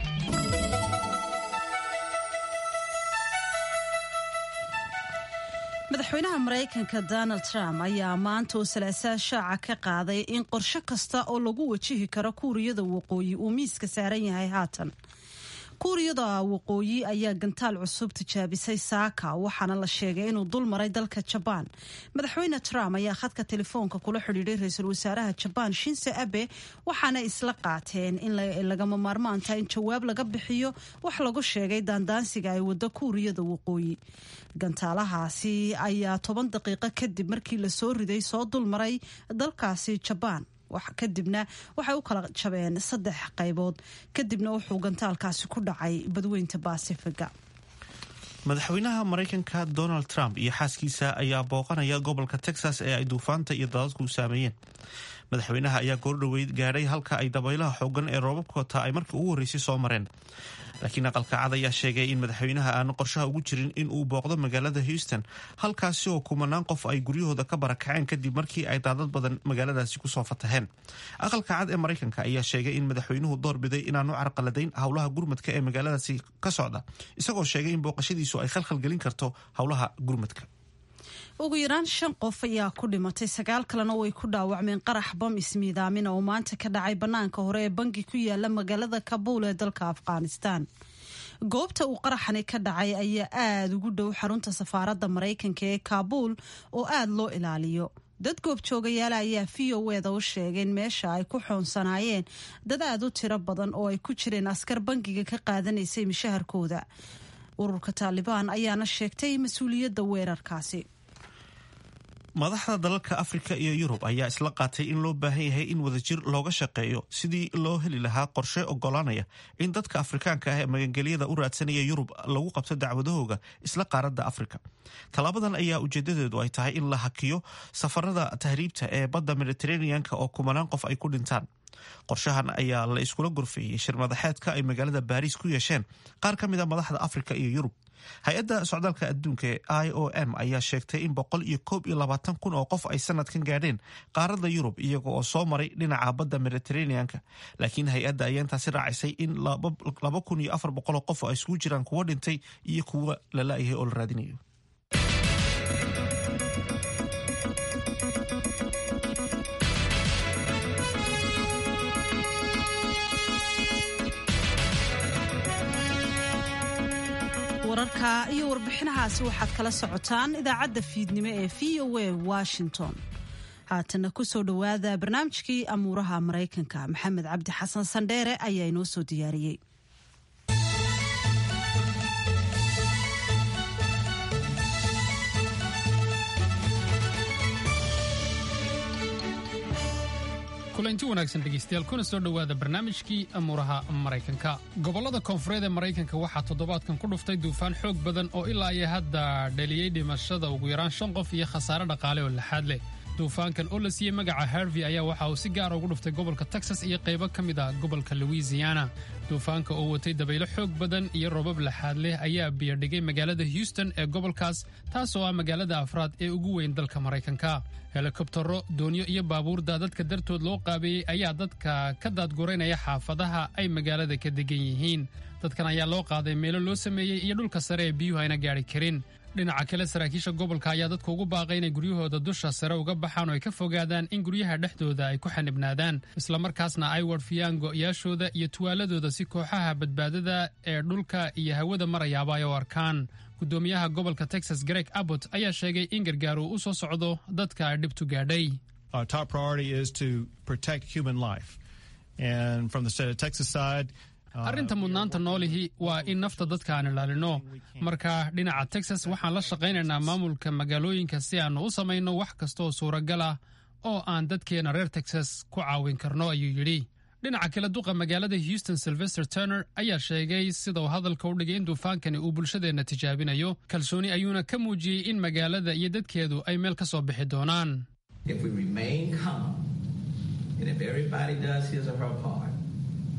madaxweynaha maraykanka donald trump ayaa maanta oo salaasaa shaaca ka qaaday in qorshe kasta oo lagu wajihi karo kuuriyada waqooyi uu miiska saaran yahay haatan kuuriyada waqooyi ayaa gantaal cusub tijaabisay saaka waxaana la sheegay inuu dul maray dalka jabaan madaxweyne trump ayaa khadka telefoonka kula xidhiiday ra-iisul wasaaraha jabaan shinse abe waxaana isla qaateen in lagama maarmaanta in jawaab laga bixiyo wax lagu sheegay daandaansiga ay wado kuuriyada waqooyi gantaalahaasi ayaa toban daqiiqo kadib markii lasoo riday soo dulmaray dalkaasi jabaan kadibna waxay u kala jabeen saddex qaybood kadibna wuxuu gantaalkaasi ku dhacay badweynta baasifiga madaxweynaha maraykanka donald trump iyo xaaskiisa ayaa booqanaya gobolka texas ee ay duufaanta iyo dadadku saameeyeen madaxweynaha ayaa goordhoweyd gaadhay halka ay dabaylaha xoogan ee roobabkoota ay markii ugu horreysay soo mareen laakiin aqalka cad ayaa sheegay in madaxweynaha aanu qorshaha ugu jirin in uu booqdo magaalada houston halkaasi oo kumanaan qof ay guryahooda ka barakaceen kadib markii ay daadad badan magaaladaasi kusoo fataheen aqalka cad ee maraykanka ayaa sheegay in madaxweynuhu doorbiday inaanu carqaladayn howlaha gurmadka ee magaaladaasi ka socda isagoo sheegay in booqashadiisu ay khalkhalgelin karto howlaha gurmadka ugu yaraan shan qof ayaa ku dhimatay sagaal kalena way ku dhaawacmeen qarax bam ismiidaamin oo maanta ka dhacay bannaanka hore ee bangi ku yaala magaalada kabuul ee dalka afghanistan goobta uu qaraxani ka dhacay ayaa aada ugu dhow xarunta safaaradda maraykanka ee kaabuul oo aada loo ilaaliyo dad goobjoogayaala ayaa v o eda u sheegeen meesha ay ku xoonsanaayeen dad aada u tiro badan oo ay ku jireen askar bangiga ka qaadanaysay mishaharkooda ururka taalibaan ayaana sheegtay mas-uuliyadda weerarkaasi madaxda dalalka afrika iyo yurub ayaa isla qaatay in loo baahan yahay in wadajir looga shaqeeyo sidii loo heli lahaa qorshe ogolaanaya in dadka afrikaanka ah ee magangelyada u raadsanaya yurub lagu qabto dacwadahooga isla qaaradda afrika tallaabadan ayaa ujeedadeedu ay tahay in la hakiyo safarada tahriibta ee badda mediteraneanka oo kumanaan qof ay ku dhintaan qorshahan ayaa la iskula gorfeeyey shir madaxeedka ay magaalada baariis ku yeesheen qaar ka mid a madaxda afrika iyo yurub hay-adda socdaalka adduunka ee i o m ayaa sheegtay in boqol iyo koob iyo labaatan kun oo qof ay sanadkan gaadheen qaaradda yurub iyaga oo soo maray dhinaca badda mediteraneanka laakiin hay-adda ayaa intaasi raacisay in laba kun iyo afar boqol oo qof oo ay isugu jiraan kuwo dhintay iyo kuwa la la-yahay oo la raadinayo wararka iyo warbixinahaasi waxaad kala socotaan idaacadda fiidnimo ee v o a washington haatana kusoo dhowaada barnaamijkii amuuraha maraykanka maxamed cabdi xasan sandheere ayaa inoo soo diyaariyey kulanti wanaagsan dhegaystayaal kuna soo dhowaada barnaamijkii amuuraha maraykanka gobollada koonfureed ee maraykanka waxaa toddobaadkan ku dhuftay duufaan xoog badan oo ilaa iyo hadda dhaliyey dhimashada ugu yaraan shan qof iyo khasaare dhaqaale oo laxaad leh duufaankan oo la siiyey magaca harvey ayaa waxa uu si gaara ugu dhuftay gobolka texas iyo qaybo ka mid ah gobolka louisiana duufaanka oo watay dabaylo xoog badan iyo roobab laxaad leh ayaa biyadhigay magaalada houston ee gobolkaas taas oo ah magaalada afraad ee ugu weyn dalka maraykanka helikobtaro doonyo iyo baabuur daadadka dartood loo qaabeeyey ayaa dadka ka daadguraynaya xaafadaha ay magaalada ka degan yihiin dadkan ayaa loo qaaday meelo loo sameeyey iyo dhulka sare ee biyuhu ayna gaadhi karin dhinaca kale saraakiisha gobolka ayaa dadka ugu baaqay inay guryahooda dusha sare uga baxaan oo ay ka fogaadaan in guryaha dhexdooda ay ku xanibnaadaan islamarkaasna ay warfiyaan go'yaashooda iyo tuwaaladooda si kooxaha badbaadada ee dhulka iyo hawada marayaaba ay u arkaan gudoomiyaha gobolka texas greg abbott ayaa sheegay in gargaar uu u soo socdo dadka ay dhibtu gaadhay arrinta mudnaanta noolihi waa in nafta dadka aan ilaalino marka dhinaca texas waxaan la shaqaynaynaa maamulka magaalooyinka si aannu u samayno wax kastaoo suuragal ah oo aan dadkeena reer texas ku caawin karno ayuu yidhi dhinaca kale duqa magaalada houston sylvester turner ayaa sheegay sida uu hadalka u dhigay in duufaankani uu bulshadeenna tijaabinayo kalsooni ayuuna ka muujiyey in magaalada iyo dadkeedu ay meel ka soo bixi doonaan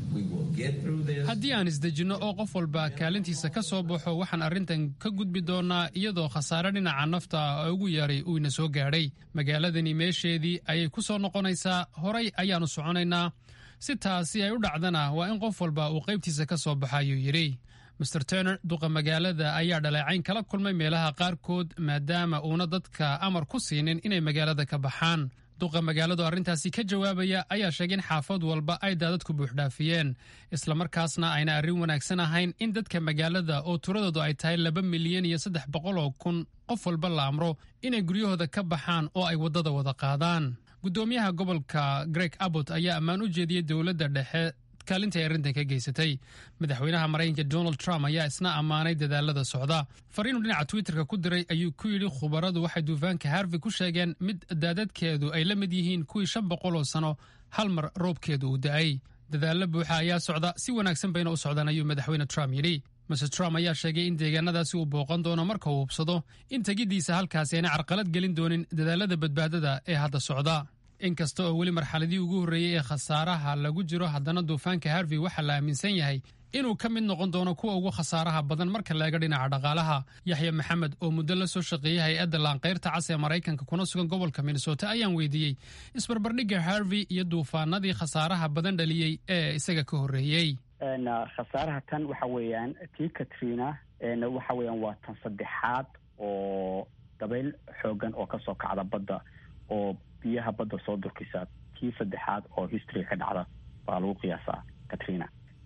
haddii aan isdejinno oo qof walba kaalintiisa ka soo baxo waxaan arrintan ka gudbi doonnaa iyadoo khasaare dhinaca nafta ah ugu yaray uu ina soo gaadhay magaaladani meesheedii ayay ku soo noqonaysaa horay ayaannu soconaynaa si taasi ay u dhacdana waa in qof walba uu qaybtiisa ka soo baxa ayuu yidhi master turner duqa magaalada ayaa dhaleecayn kala kulmay meelaha qaarkood maadaama uuna dadka amar ku siinin inay magaalada ka baxaan duqa magaaladu arrintaasi ka jawaabaya ayaa sheegay in xaafad walba ay daadadku buuxdhaafiyeen islamarkaasna ayna arrin wanaagsan ahayn in dadka magaalada oo tiradoodu ay tahay laba milyan iyo saddex boqol oo kun qof walba la amro inay guryahooda ka baxaan oo ay waddada wada qaadaan guddoomiyaha gobolka greg abbott ayaa ammaan u jeediyey dowladda dhexe kaalinta ay arrintan ka geysatay madaxweynaha maraykanka donald trump ayaa isna ammaanay dadaalada socda fariinuu dhinaca twitterka ku diray ayuu ku yidhi khubaradu waxay duufaanka harvey ku sheegeen mid daadadkeedu ay la mid yihiin kuwii shan boqol oo sano hal mar roobkeedu uu da'ay dadaalla buuxa ayaa socda si wanaagsan bayna u socdaan ayuu madaxweyne trump yidhi master trump ayaa sheegay in deegaanadaasi uu booqan doono marka uu hubsado in tegiddiisa halkaasi ayna carqalad gelin doonin dadaalada badbaadada ee hadda socda inkasta oo weli marxaladii ugu horreeyey ee khasaaraha lagu jiro haddana duufaanka harvey waxaa la aaminsan yahay inuu ka mid noqon doono kuwa ugu khasaaraha badan marka laega dhinaca dhaqaalaha yaxya maxamed oo muddo la soo shaqeeyey hay-adda laanqayrta cas ee maraykanka kuna sugan gobolka minnesota ayaan weydiiyey isbarbardhigga harvey iyo duufaanadii khasaaraha badan dhaliyey ee isaga ka horreeyey khasaaraha tan waxa weeyaan tii katrina waxa weeyaan waa tan saddexaad oo dabayl xoogan oo kasoo kacda badda oo biyaha badda soo durkisa tii saddexaad oo history ka dhacda baa lagu qiyaasaa katrina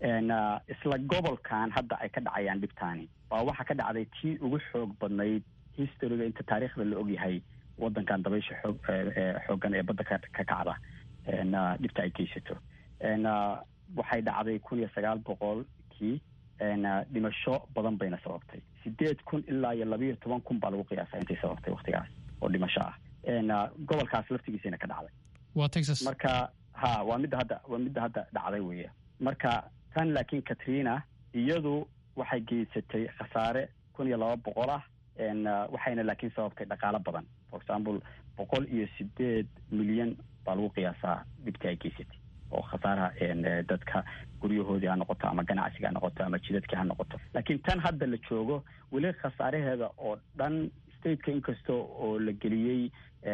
isla gobolkan hadda ay ka dhacayaan dhibtaani waa waxa ka dhacday tii ugu xoog badnayd historyga inta taariikhda la ogyahay wadankan dabaysha xoog xoogan ee badda ka kacda dhibta ay geysato waxay dhacday kun iyo sagaal boqolkii dhimasho badan bayna sababtay sideed kun ilaa iyo labayo toban kun baa lagu qiyaasa intay sababtay waktigaas oo dhimasho ah gobolkaas laftigiisana ka dhacday waa texas marka ha waa midda hadda waa midda hadda dhacday weya marka tan laakiin katrina iyadu waxay geysatay khasaare kun iyo laba boqol ah waxayna laakiin sababtay dhaqaalo badan for example boqol iyo sideed milyan baa lagu qiyaasaa dhibtii ay geysatay oo khasaaraha dadka guryahoodii ha noqoto ama ganacsiga ha noqoto ama jidadkii ha noqoto laakiin tan hadda la joogo weli khasaaraheeda oo dhan stateka inkasta oo la geliyey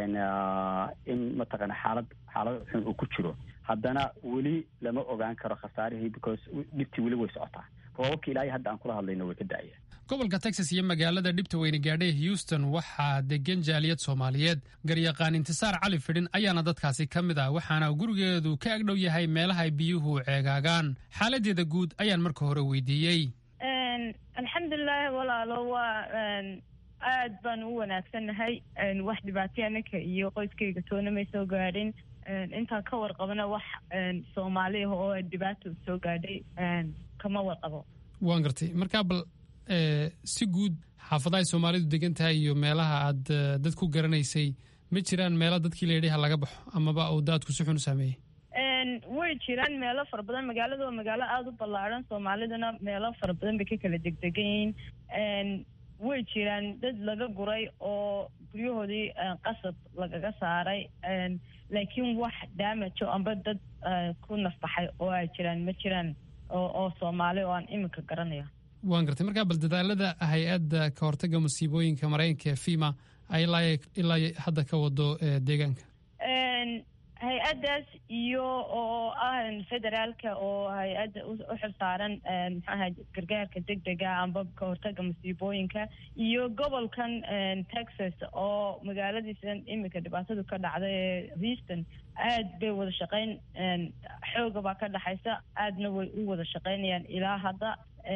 in mataqaana xaalad xaalad xun uu ku jiro haddana weli lama ogaan karo khasaarihii because dhibtii weli way socotaa roobabka ilaahay hadda aan kula hadlayno way ka da-aya gobolka texas iyo magaalada dhibta weyne gaadhay houston waxaa degan jaaliyad soomaaliyeed garyaqaan intisaar cali fidhin ayaana dadkaasi ka mid ah waxaana gurigeedu ka agdhow yahay meelaha ay biyuhu ceegaagaan xaaladeeda guud ayaan marka hore weydiiyey alxamdulilaahi walaalo waa aad baan u wanaagsannahay wax dhibaatay anaka iyo qoyskayga toona may soo gaadhin intaan ka warqabana wax soomaali ah oo dhibaato soo gaadhay kama warqabo waan gartay markaa bal si guud xaafadahay soomaalidu degan tahay iyo meelaha aad dad ku garanaysay ma jiraan meelo dadkii layidhi ha laga baxo amaba uu daadku si xun u saameeyey way jiraan meelo fara badan magaalada waa magaalo aada u ballaadhan soomaaliduna meelo fara badan bay ka kala degdegan yihiin way jiraan dad laga guray oo guryahoodii qasab lagaga saaray laakiin wax daamajo amba dad ku nafbaxay oo ay jiraan ma jiraan oo soomaali oo aan iminka garanaya waan gartay markaa bal dadaalada hay-adda ka hortagga musiibooyinka maraykanka ee fima ay ilaa hadda ka wado deegaanka hay-addaas iyo oo ah federaalka oo hay-adda u xilsaaran maxaaha gargaarka degdega amba ka hortaga musiibooyinka iyo gobolkan texas oo magaaladiisan iminka dhibaatadu ka dhacday ee houston aad bay wada shaqeyn xooga baa ka dhexaysa aadna way u wada shaqeynayaan ilaa hadda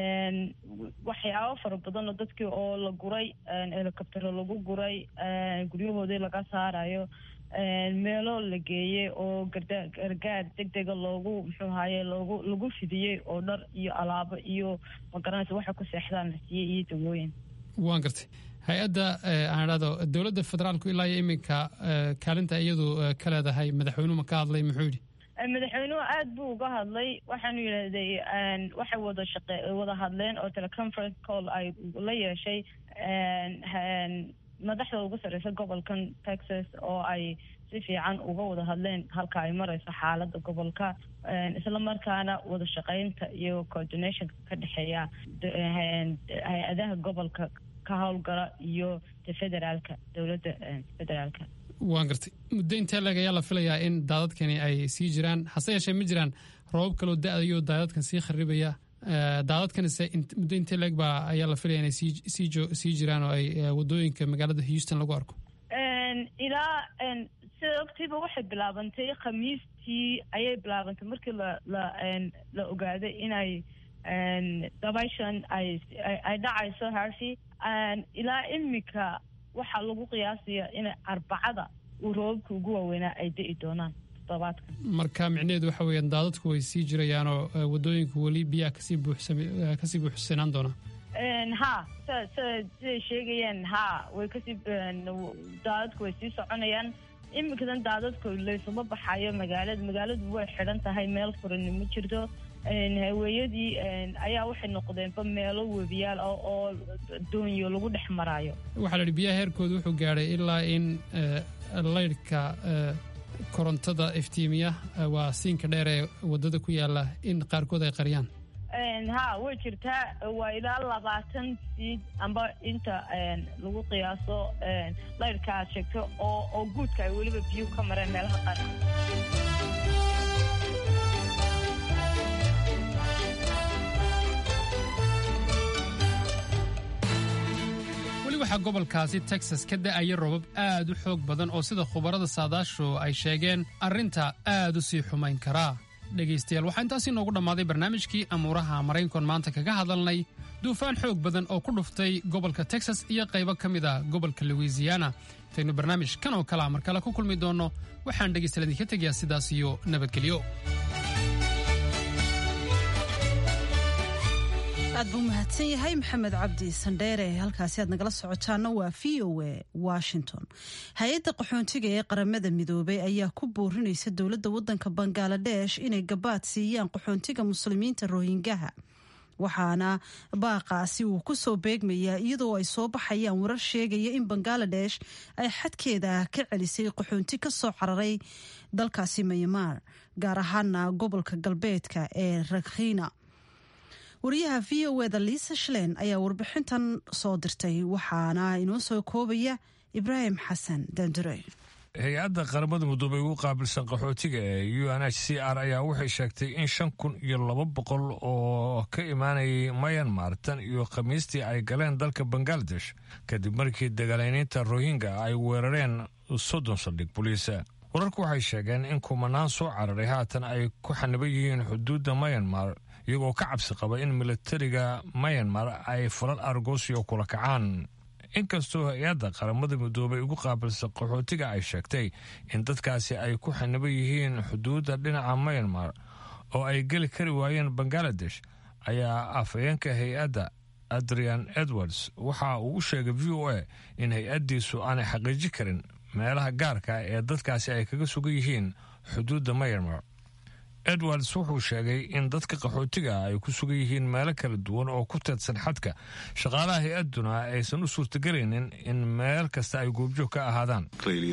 waxyaabo fara badan oo dadkii oo la guray helicoptero lagu guray guryahoodii laga saarayo meelo la geeyey oo gargaar degdega loogu muxuu ahaye loogu lagu fidiyey oo dhar iyo alaabo iyo magaranaysa waxa ku seexdaan la siiyey iyo dawooyin waan gartay hay-adda aan idhahdo dowladda federaalku ilaa iyo iminka kaalinta iyadu ka leedahay madaxweynuhu ma ka hadlay muxuu yidhi madaxweynuhu aad buu uga hadlay waxaanu yidhahday waxay wada shaqe wada hadleen oo teleconference call ay la yeeshay madaxda ugu sarreysa gobolkan texas oo ay si fiican uga wada hadleen halka ay marayso xaaladda gobolka isla markaana wada shaqeynta iyo coordinationka ka dhexeeya hay-adaha gobolka ka howlgala iyo federaalka dowladda federaalka waan gartay muddo intee leeg ayaa la filayaa in daadadkani ay sii jiraan hase yeeshee ma jiraan roobab kaloo da-dayo daadadkan sii kharibaya daadadkanise muddo intee leeg baa ayaa la filaya inay sii jiraan oo ay wadooyinka magaalada houston lagu arko ilaa sida ogtayba waxay bilaabantay khamiistii ayay bilaabantay markii la la la ogaaday inay dabayshan ay ay dhacayso harfi ilaa imika waxaa lagu qiyaasaya inay arbacada uu roobabka ugu waaweynaa ay da-i doonaan toddobaadkan marka micnaheedu waxa weeyaan daadadku way sii jirayaanoo wadooyinku weli biyaha kasii buuxsam kasii buuxsanaan doonaa ha s siday sheegayeen ha way kasii daadadku way sii soconayaan iminkadan daadadku laysuma baxayo magaalada magaaladu way xidhan tahay meel furani ma jirto haweeyadii ayaa waxay noqdeenba meelo webiyaal ah oo doonyo lagu dhex maraayo waxaa la yidhi biyaha heerkooda wuxuu gaadhay ilaa in laydhka korontada iftiimiya waa siinka dheer ee wadada ku yaala in qaarkood ay qariyaan ha way jirtaa waa ilaa labaatan siid amba inta lagu qiyaaso laydhka aad sheegto oo oo guudka ay weliba biyuhu ka mareen meelaha qaar waxaa gobolkaasi texas ka da'aya robab aad u xoog badan oo sida khubarada saadaashu ay sheegeen arrinta aad u sii xumayn karaa dhegaystayaal waxaa intaasi noogu dhammaaday barnaamijkii amuuraha maraynkon maanta kaga hadalnay duufaan xoog badan oo ku dhuftay gobolka texas iyo qaybo ka mid a gobolka louisiana intaynu barnaamij kan oo kalea mar kale ku kulmi doonno waxaan dhegaystayaal idinka tegayaa sidaas iyo nabadgelyo aad buu mahadsan yahay maxamed cabdi sandheere halkaasi aad nagala socotaana waa v o a washington hay-adda qaxoontiga ee qaramada midoobay ayaa ku boorinaysa dowladda wadanka bangaladesh inay gabaad siiyaan qaxoontiga muslimiinta rohingaha waxaana baaqaasi uu ku soo beegmayaa iyadoo ay soo baxayaan warar sheegaya in bangaladesh ay xadkeeda ka celisay qaxoonti ka soo cararay dalkaasi mayamaar gaar ahaana gobolka galbeedka ee rakhina wariyaha v o eda liisa shlen ayaa warbixintan soo dirtay waxaana inoo soo koobaya ibraahim xasan dandure hay-adda qaramada midoobay ugu qaabilsan qaxootiga ee u n h c r ayaa waxay sheegtay in shan kun iyo laba boqol oo ka imaanayay mayanmar tan iyo khamiistii ay galeen dalka bangaladesh kadib markii dagaaleyniinta rohingya ay weerareen soddon saldhig boliisa wararku waxay sheegeen in kumanaan soo cararay haatan ay ku xaniban yihiin xuduudda mayanmar iyagoo ka cabsi qaba in milatariga mayanmar ay falal argosio kula kacaan inkastoo hay-adda qaramada midoobay ugu qaabilsan qaxootiga ay sheegtay in dadkaasi ay ku xaniban yihiin xuduudda dhinaca mayanmar oo ay geli kari waayeen bangaladesh ayaa afhayeenka hay-adda adrian edwards waxa uu u sheegay v o a in hay-addiisu aanay xaqiiji karin meelaha gaarka ee dadkaasi ay kaga sugan yihiin xuduudda mayanmar edwards wuxuu sheegay in dadka qaxootiga ay ku sugan yihiin meelo kala duwan oo ku teedsan xadka shaqaalaha hay-adduna aysan u suurtagelaynin in meel kasta ay goobjoog ka ahaadaan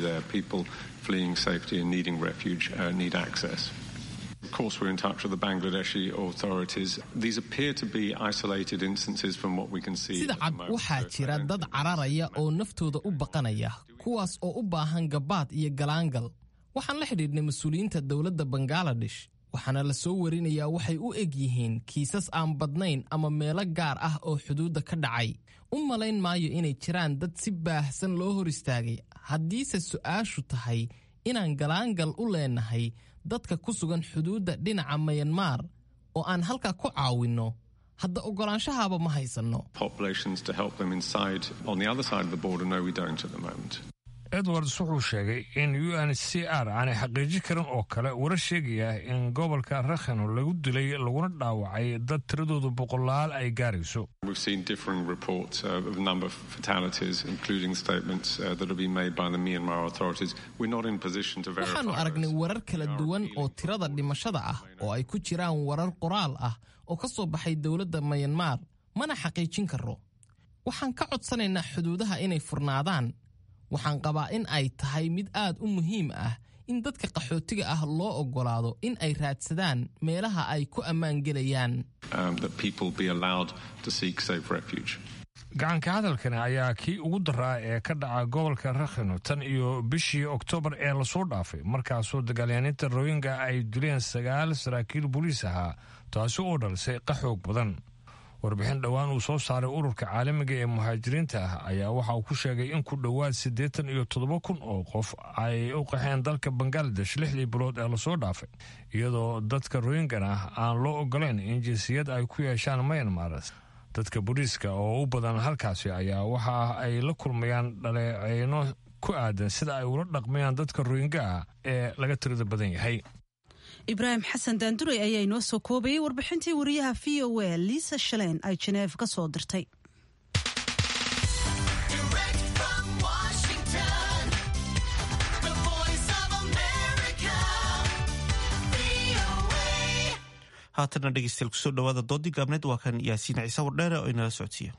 Of course, we're in touch with the Bangladeshi authorities. These appear to be isolated instances from what we can see. sida cad waxaa jira dad cararaya oo naftooda u baqanaya kuwaas oo u baahan gabaad iyo galaangal waxaan la xidhiidhnay mas-uuliyiinta dowladda bangaladesh waxaana la soo warinayaa waxay u eg yihiin kiisas aan badnayn ama meelo gaar ah oo xuduudda ka dhacay u malayn maayo inay jiraan dad si baahsan loo hor istaagay haddiise su'aashu tahay inaan galaangal u leenahay dadka ku sugan xuduudda dhinaca mayanmar oo aan halkaa ku caawinno hadda oggolaanshahaaba ma haysanno Populations to help them inside on the other side of the border. No, we don't at the moment. edwards wuxuu sheegay in u n h c r aanay xaqiijin karin oo kale warar sheegaya in gobolka rakhino lagu dilay laguna dhaawacay dad tiradoodu boqolaal ay gaarayso We've seen differing reports uh, of a number of fatalities, including statements uh, that have been made by the Myanmar authorities. We're not in position to verify. waxaannu aragnay warar kala duwan oo tirada dhimashada ah oo ay ku jiraan warar qoraal ah oo ka soo baxay dowladda mayanmar mana xaqiijin karro waxaan ka codsanaynaa xuduudaha inay furnaadaan waxaan qabaa in ay tahay mid aad u muhiim ah in dadka qaxootiga ah loo oggolaado in ay raadsadaan meelaha ay ku ammaan gelayaan gacanka hadalkani ayaa kii ugu daraa ee ka dhaca gobolka rakhino tan iyo bishii oktoobar ee lasoo dhaafay markaasoo dagaalyaaniinta royinga ay dileen sagaal saraakiil boliis ahaa taasi oo dhalisay qaxoog badan warbixin dhowaan uu soo saaray ururka caalamiga ee muhaajiriinta ah ayaa waxa uu ku sheegay in ku dhowaad siddeetan iyo toddoba kun oo qof ay u qaxeen dalka bangaladesh lixdii bilood ee lasoo dhaafay iyadoo dadka royingan ah aan loo ogolayn in jinsiyad ay ku yeeshaan myanmar dadka booliiska oo u badan halkaasi ayaa waxa ay la kulmayaan dhaleeceyno ku aadan sida ay ula dhaqmayaan dadka royinga ah ee laga tirada badan yahay ibraahim xasan daanduray ayaa inoo soo koobayay warbixintii wariyaha v o a liisa shaleen ay jeneef ka soo dirtay haatana dhegeystayaal kusoo dhawaada doodii gaabneed waa kan yaasiin ciise wardheere oo inala socodsiiya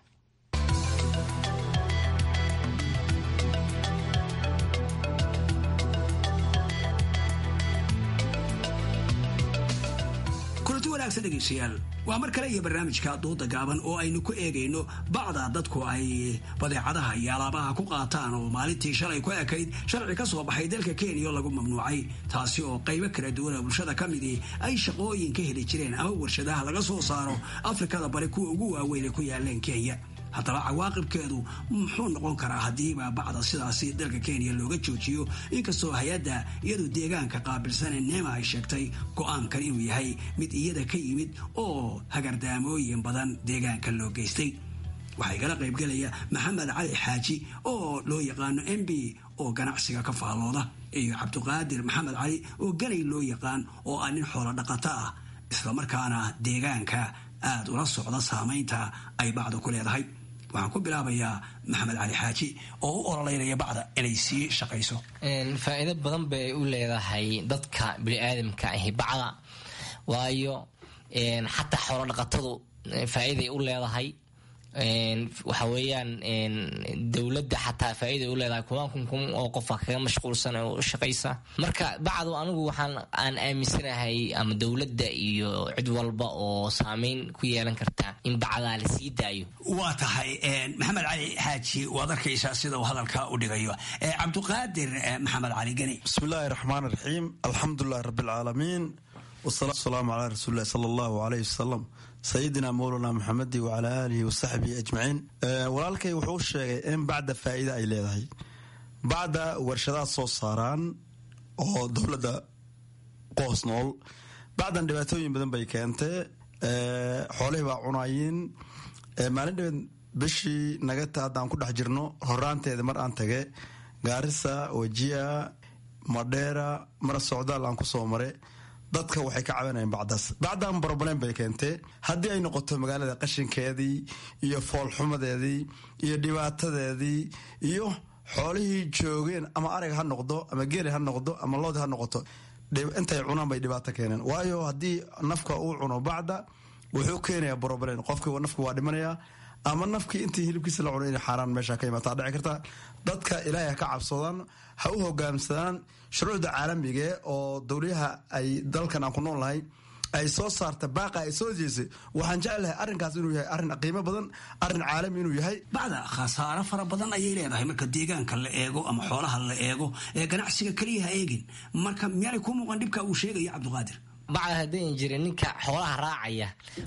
kulanti wanaagsan dhegaystayaal waa mar kale iyo barnaamijka dooda gaaban oo aynu ku eegayno bacda dadku ay badeecadaha iyo alaabaha ku qaataan oo maalintii shalay ku ekayd sharci ka soo baxay dalka kenya oo lagu mamnuucay taasi oo qaybo kala duwan oo bulshada ka midii ay shaqooyin ka heli jireen ama warshadaha laga soo saaro afrikada bari kuwa ugu waaweyn ee ku yaaleen kenya haddaba cawaaqibkeedu muxuu noqon karaa haddiiba bacda sidaasi dalka kenya looga joojiyo inkastoo hay-adda iyadu deegaanka qaabilsane neema ay sheegtay go-aankan inuu yahay mid iyada ka yimid oo hagardaamooyin badan deegaanka loo geystay waxaa igala qaybgelaya maxamed cali xaaji oo loo yaqaano m b oo ganacsiga ka faallooda iyo cabdiqaadir maxamed cali oo ganay loo yaqaan oo ah nin xoolo dhaqato ah islamarkaana deegaanka aada ula socda saamaynta ay bacda ku leedahay waxaan ku bilaabayaa maxamed cali xaaji oo u ololeynaya bacda inay sii shaqayso faa'iido badan bay u leedahay dadka biniaadamka ahi bacda waayo xataa xoolo dhaqatadu faa'iiday u leedahay waxa weeyaan dowladda xataa faa'iiday u leedahay kumaan kun kun oo qofa kaga mashquulsan oo u shaqaysa marka bacdu anigu waxaan aan aaminsanahay ama dowladda iyo cid walba oo saameyn ku yeelan karta in bacdaa la sii daayo waa tahay maxamed cali xaaji waad arkaysaa sida uu hadalka u dhigayo cabdiqaadir maxamed cali geni bismi illaahi raxmaan raxiim alxamdulilahi rabbi alcaalamiin wasalaatu wasalaamu calaa rasuulillahi sala allahu aleyh wasalam sayidina mowlana maxamedi wacalaa aalihi wasaxbihi ajmaciin walaalkay wuxuu sheegay in bacda faa'iida ay leedahay bacda warshadaha soo saaraan oo dowladda qoos nool bacdan dhibaatooyin badan bay keentee xoolihii baa cunayiin maalin dhabeed bishii nagata haddaan ku dhex jirno horaanteeda mar aan tage gaarisa wajia madheera mara socdaal aan kusoo mare dadka waxay ka cabanayeen bacdaas bacdan broblem bay keentee haddii ay noqoto magaalada qashinkeedii iyo foolxumadeedii iyo dhibaatadeedii iyo xoolihii joogeen ama arag ha noqdo ama geeli ha noqdo ama loodi ha noqoto intay cunaan bay dhibaato keeneen waayo haddii nafka uu cuno bacda wuxuu keenayaa broblem qofki nafki waa dhimanaya ama nafkii intii hilibkiisa la cuno in xaaraan meesha ka imaataa dhici karta dadka ilaahay ha ka cabsadaan ha u hogaamsadaan shuruucda caalamige oo dowliyaha ay dalkan aan ku nool nahay ay soo saarta baaqa ay soo jeesay waxaan jeclahay arrinkaas inuu yahay arrin qiimo badan arrin caalami inuu yahay bacda khasaaro fara badan ayay leedahay marka deegaanka la eego ama xoolaha la eego ee ganacsiga keliya ha eegin marka miyaanay kuu muuqan dhibka uu sheegaya cabdiqaadir bacda haddayn jirin ninka xoolaha raacaya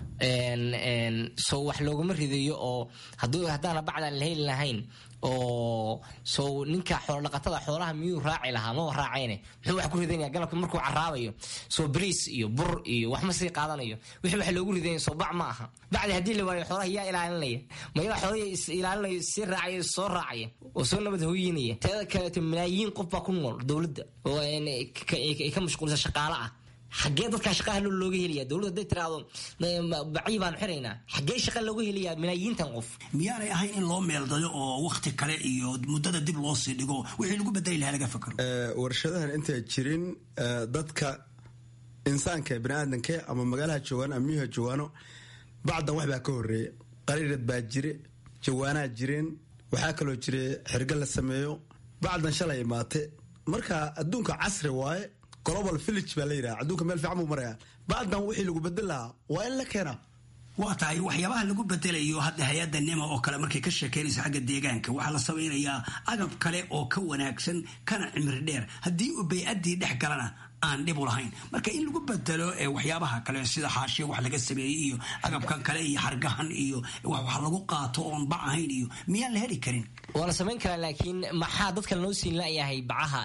sow wax looguma ridayo oo haddaana bacdaan la heli lahayn oo sow ninka xoolodhaqatada xoolaha miyuu raaci lahaa maba raacayne muxuu wax ku ridanaya galabka markuu caraabayo soo bariis iyo bur iyo wax ma sii qaadanayo wixii wax loogu ridanya soo bac ma aha bacdi haddii la waayo xoolaha yaa ilaalinaya mayadaa xoolahii is ilaalinayo sii raacaya soo raacaya oo soo nabad hooyinaya teeda kaleeto malaayiin qof baa ku nool dowladda oo ay ka mashquulsan shaqaale ah xaggee dadkaa shaqaha looga helaya dowladda haday tiraahdo bacyi baanu xiraynaa xaggee shaqa looga helayaa malaayiintan qof miyaanay ahayn in loo meeldayo oo wakti kale iyo muddada dib loo sii dhigo wixii lagu bedeli lahaa laga fakaro warshadahan intay jirin dadka insaanka baniaadanke ama magaalaha joogaan ama miyuha joogaano bacdan wax baa ka horeeya qariirad baa jire jawaanaa jireen waxaa kaloo jira xirgo la sameeyo bacdan shalay imaate marka adduunka casri waaye global village baa la yidhaha adduunka meel fiican buu maraya bacdan wixii lagu bedel lahaa waa in la keenaa waa tahay waxyaabaha lagu bedelayo hadda hay-adda nima oo kale markay ka sheekeynayso xagga deegaanka waxaa la samaynayaa agab kale oo ka wanaagsan kana cimri dheer haddii uu bay-addii dhex galana aan dhib u lahayn marka in lagu bedelo waxyaabaha kale sida xaashiya wax laga sameeyey iyo agabkan kale iyo xargahan iyo wax lagu qaato oon bac ahayn iyo miyaan la heli karin waa la samayn karaa laakiin maxaa dadka loo siin layahay bacaha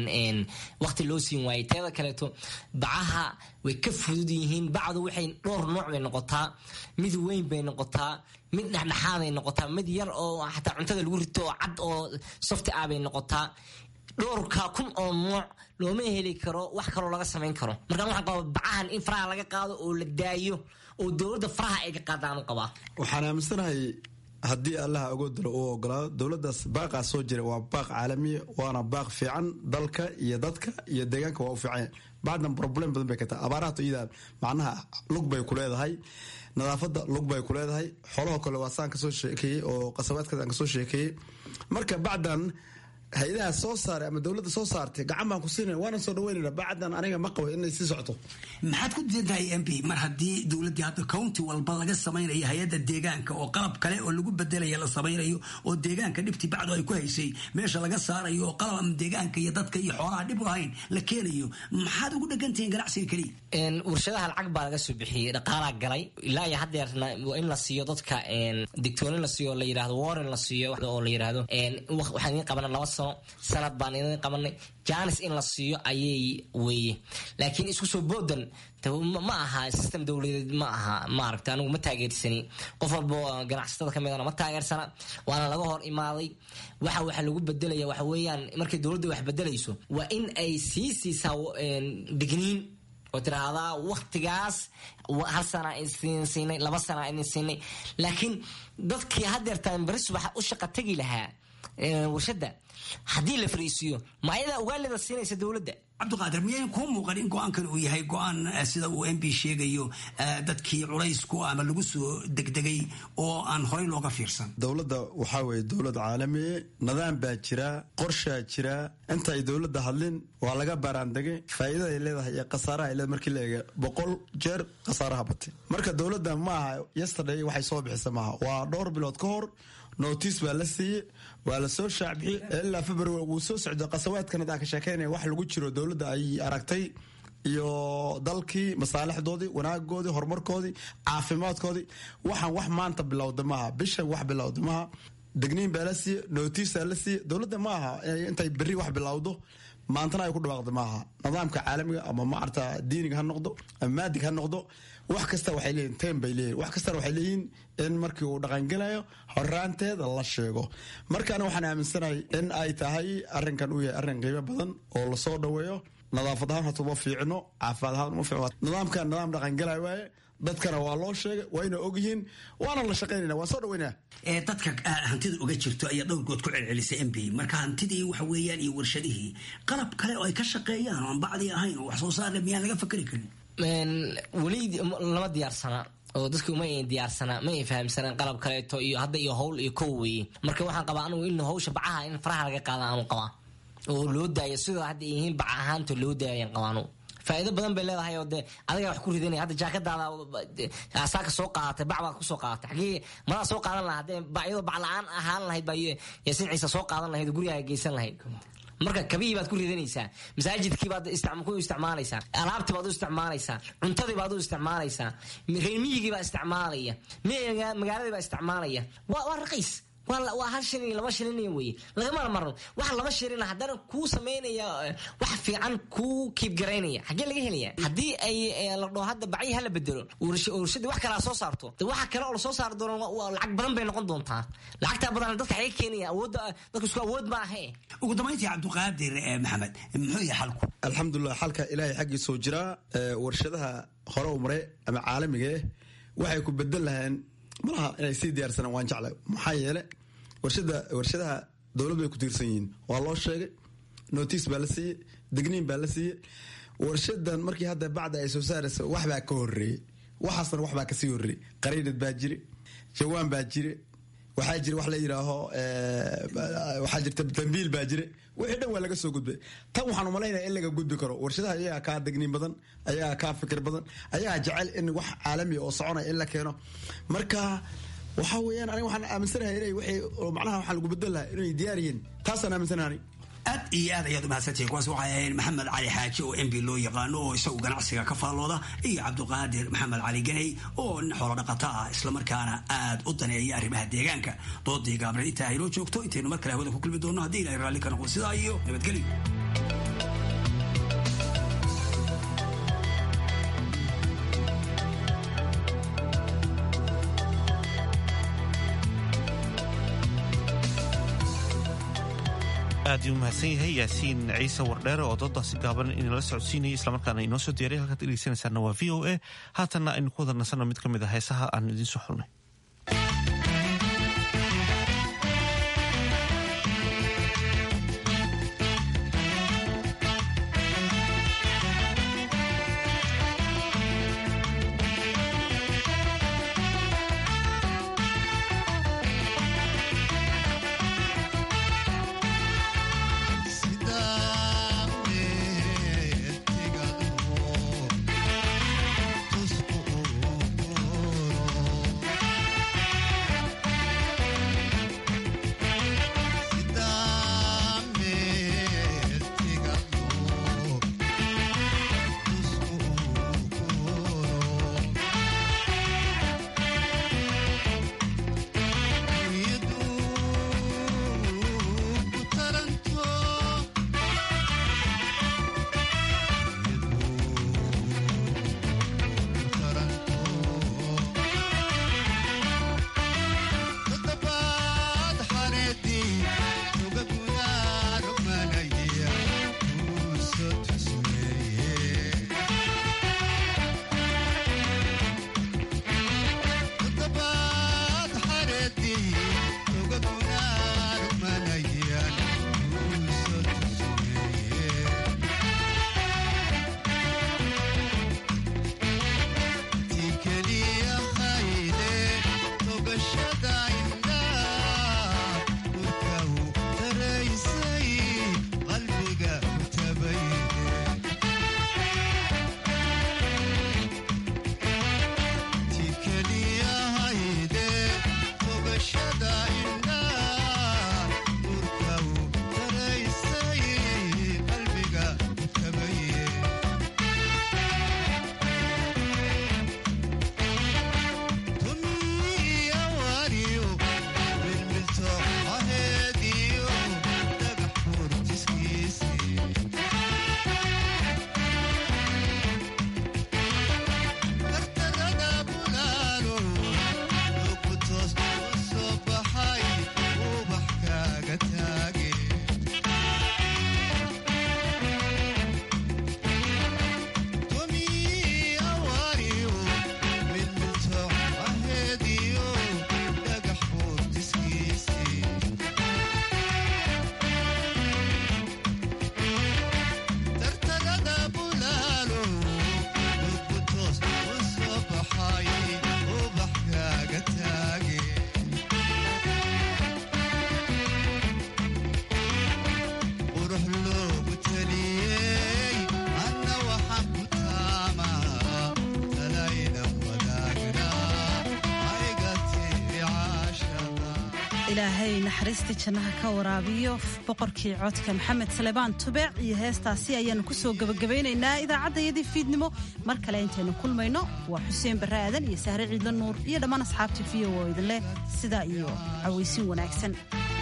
waqti loo siin waayey teeda kaleeto bacaha way ka fudud yihiin bacdu waxay dhowr nooc bay noqotaa mid weyn bay noqotaa mid dhexdhexaaday noqotaa mid yar oo xataa cuntada lagu rito oo cad oo softi ah bay noqotaa dhowrka kun oo nooc looma heli karo wax kaloo laga samayn karo markaan waxaan qabaa bacahan in faraha laga qaado oo la daayo oo dowladda faraha ay ka qaadaan u qabaa waxaan aaminsanahay haddii allaha agoodalo uu ogolaado dowladdaas baaqaa soo jira waa baaq caalamiya waana baaq fiican dalka iyo dadka iyo deegaanka waa u fiican bacdan problem badan bay ka tahay abaarahato iyada macnaha lug bay ku leedahay nadaafadda lug bay ku leedahay xoolahoo kale waa saan kasoo sheekeeyey oo qasabaadkaas aan kasoo sheekeeyey marka bacdan hay-adaha soo saaray ama dowladda soo saartay gacan baan ku siinaya waana soo dhaweynayna bacdan aniga ma qabo inay sii socoto maxaad ku diidahay m p mar haddii dowladdii hadda county walba laga samaynayo hay-adda deegaanka oo qalab kale oo lagu bedelaya la samaynayo oo deegaanka dhibtii bacdu ay ku haysay meesha laga saarayo oo qalab ama deegaanka iyo dadka iyo xoolaha dhib lahayn la keenayo maxaad ugu dhegantihiin ganacsiga keliya warshadaha lacag baa laga soo bixiyey dhaqaalaa galay ilaa iyo haddeerna waa in la siiyo dadka digtoonin la siiyo la yidhahdo warren la siiyo oo la yidhahdo waxaan idin qabana laba sano sanad baan idin qabanay janis in la siiyo ayay weeye laakiin isku soo boodan ma aha system dowladeed ma aha maaragta anigu ma taageersani qof walba ganacsatada kamidana ma taageersana waana laga hor imaaday waxa waxa lagu bedelaya waxa weeyaan markay dowladda wax bedelayso waa in ay sii siisaa digniin oo tiraahdaa waktigaas hal sana idin siinay laba sana idin siinay laakiin dadkii haddeertaan beri subax u shaqa tegi lahaa warshadda haddii la fariisiiyo ma ayadaa ugaalida siinaysa dowladda cabdiqaadir miyayn kuu muuqan in go-aankan uu yahay go-aan sida uu m b sheegayo dadkii culaysku ama lagu soo degdegay oo aan horey looga fiirsan dowladda waxaa weeye dowlad caalamiye nidaam baa jira qorshaa jira inta ay dowladda hadlin waa laga baaraandegay faa'iidada ay leedahay iyo khasaaraha ay leedahay markii la eega boqol jeer khasaaraha batay marka dowladda ma aha yesterday waxay soo bixisa maaha waa dhowr bilood ka hor notice baa la siiyey waa la soo shaacbixiyey ilaa february wuu soo socda qasawaadkan hadaan ka sheekeynaya wax lagu jiro dowladda ay aragtay iyo dalkii masaalixdoodii wanaagoodii horumarkoodii caafimaadkoodii waxaan wax maanta bilowda maaha bishan wax bilowda maaha degniin baa la siiye notiisaa la siiye dowladda ma aha intay berri wax bilowdo maantana ay ku dhawaaqda maaha nidaamka caalamiga ama maarta diiniga ha noqdo ama maadig ha noqdo wax kasta waxay leeyihin tem bay leeyihin wax kastana waxay leeyihin in markii uu dhaqangelayo horaanteeda la sheego markaana waxaan aaminsanahay in ay tahay arrinkan uu yahay arrin qiimo badan oo lasoo dhaweeyo nadaafad ahaan hata uma fiicno caafimaad ahaan uma fiicno nidaamkan nidaam dhaqangelayo waaye dadkana waa loo sheegay wayna ogyihiin waana la shaqaynayna waan soo dhaweynaa dadka hantida uga jirto ayaa dhowrgood ku celcelisay m p marka hantidii waxa weeyaan iyo warshadihii qalab kale oo ay ka shaqeeyaan oon bacdii ahayn oo wax soo saarle miyaan laga fakeri karin weli lama diyaarsana oo dadku ma ay diyaarsana ma ay fahamsanaan qalab kaleeto iyo hadda iyo howl iyo kow weeye marka waxaan qabaa anigu in hawsha bacaha in faraha laga qaada aanu qabaa oo loo daayo sidoo hadda yihiin baca ahaanta loo daayaan qabaanu faa'iido badan bay leedahay oo dee adiga wax ku ridanaya hadda jaakadaada asaaka soo qaadatay bac baad kusoo qaadatay xagee madaa soo qaadan lahaa haddee iyadoo bac la-aan ahaan lahayd baa yaasiin ciise soo qaadan lahayd oo gurigaaga geysan lahayd marka kabihii baad ku ridanaysaa masaajidkii baad ku isticmaalaysaa alaabtii baad u isticmaalaysaa cuntadii baad u isticmaalaysaa reermiyigii baa isticmaalaya magaaladii baa isticmaalaya waa raqiis waa hal shilin laba shilin weye lagamana marno waxa laba shilin haddana kuu samaynaya wax fiican kuu kiibgaraynaya xaggee laga helaya haddii ay la dhaho hadda bacyi hala bedelo warshadii wax kalaa soo saarto de waxa kale oo lasoo saari doono lacag badan bay noqon doontaa lacagtaa badan dadka xaga keenaya awoodda dadka isku awood ma ahe ugu dambayntii cabdiqaadir maxamed muxuu yahay xalku alxamdulilah xalka ilaahay xaggiisoo jiraa warshadaha hore u maray ama caalamiga eh waxay ku bedel laheen malaha inay sii diyaarsanaan waan jeclay maxaa yeele warshada warshadaha dowlad bay ku tiirsan yihiin waa loo sheegay notice baa la siiyey digniin baa la siiyey warshadan markii hadda bacda ay soo saaraysa waxbaa ka horeeyey waxaasna waxbaa kasii horeeyey qariinad baa jire jawaan baa jire waxaa jira wax la yidhaaho waxaa jirta dambiil baa jire wixii dhan waa laga soo gudbay tan waxaan umalaynaya in laga gudbi karo warshadaha ayagaa kaa degniin badan ayagaa kaa fikir badan ayagaa jecel in wax caalami oo soconaya in la keeno marka waxaa weeyaan aniga waxaan aaminsanahay inay wixii macnaha waxaa lagu bedel lahaa inay diyaar yihiin taasaan aaminsanahay aad iyo aad ayaad umahadsantihin kuwaas waxay ahayd maxamed cali xaaji oo mb loo yaqaano oo isagu ganacsiga ka faallooda iyo cabdiqaadir maxamed cali ganey oo nin xoolo dhaqato ah islamarkaana aad u daneeya arrimaha deegaanka doodii gaabreed intaa aynoo joogto intaynu mar kale hawada ku kulmi doonno haddii ilahay raalli ka noqdo sidaa iyo nabadgelyo aad uu mahadsan yahay yaasiin ciise wardheere oo doodaasi gaaban inala socodsiinayay islamarkaana inoo soo diyaray halkaad dhegeysanaysaana waa v o a haatanna aynu ku wada nasanno mid ka mid a heesaha aanu idiin soo xulnay ilaahay naxariistii jannaha ka waraabiyo boqorkii codka maxamed salebaan tubeec iyo heestaasi ayaanu kusoo gebagabaynaynaa idaacaddayadii fiidnimo mar kale intaynu kulmayno waa xuseen barre aadan iyo sahre ciidla nuur iyo dhammaan asxaabtii v o oo idinleh sidaa iyo cawaysin wanaagsan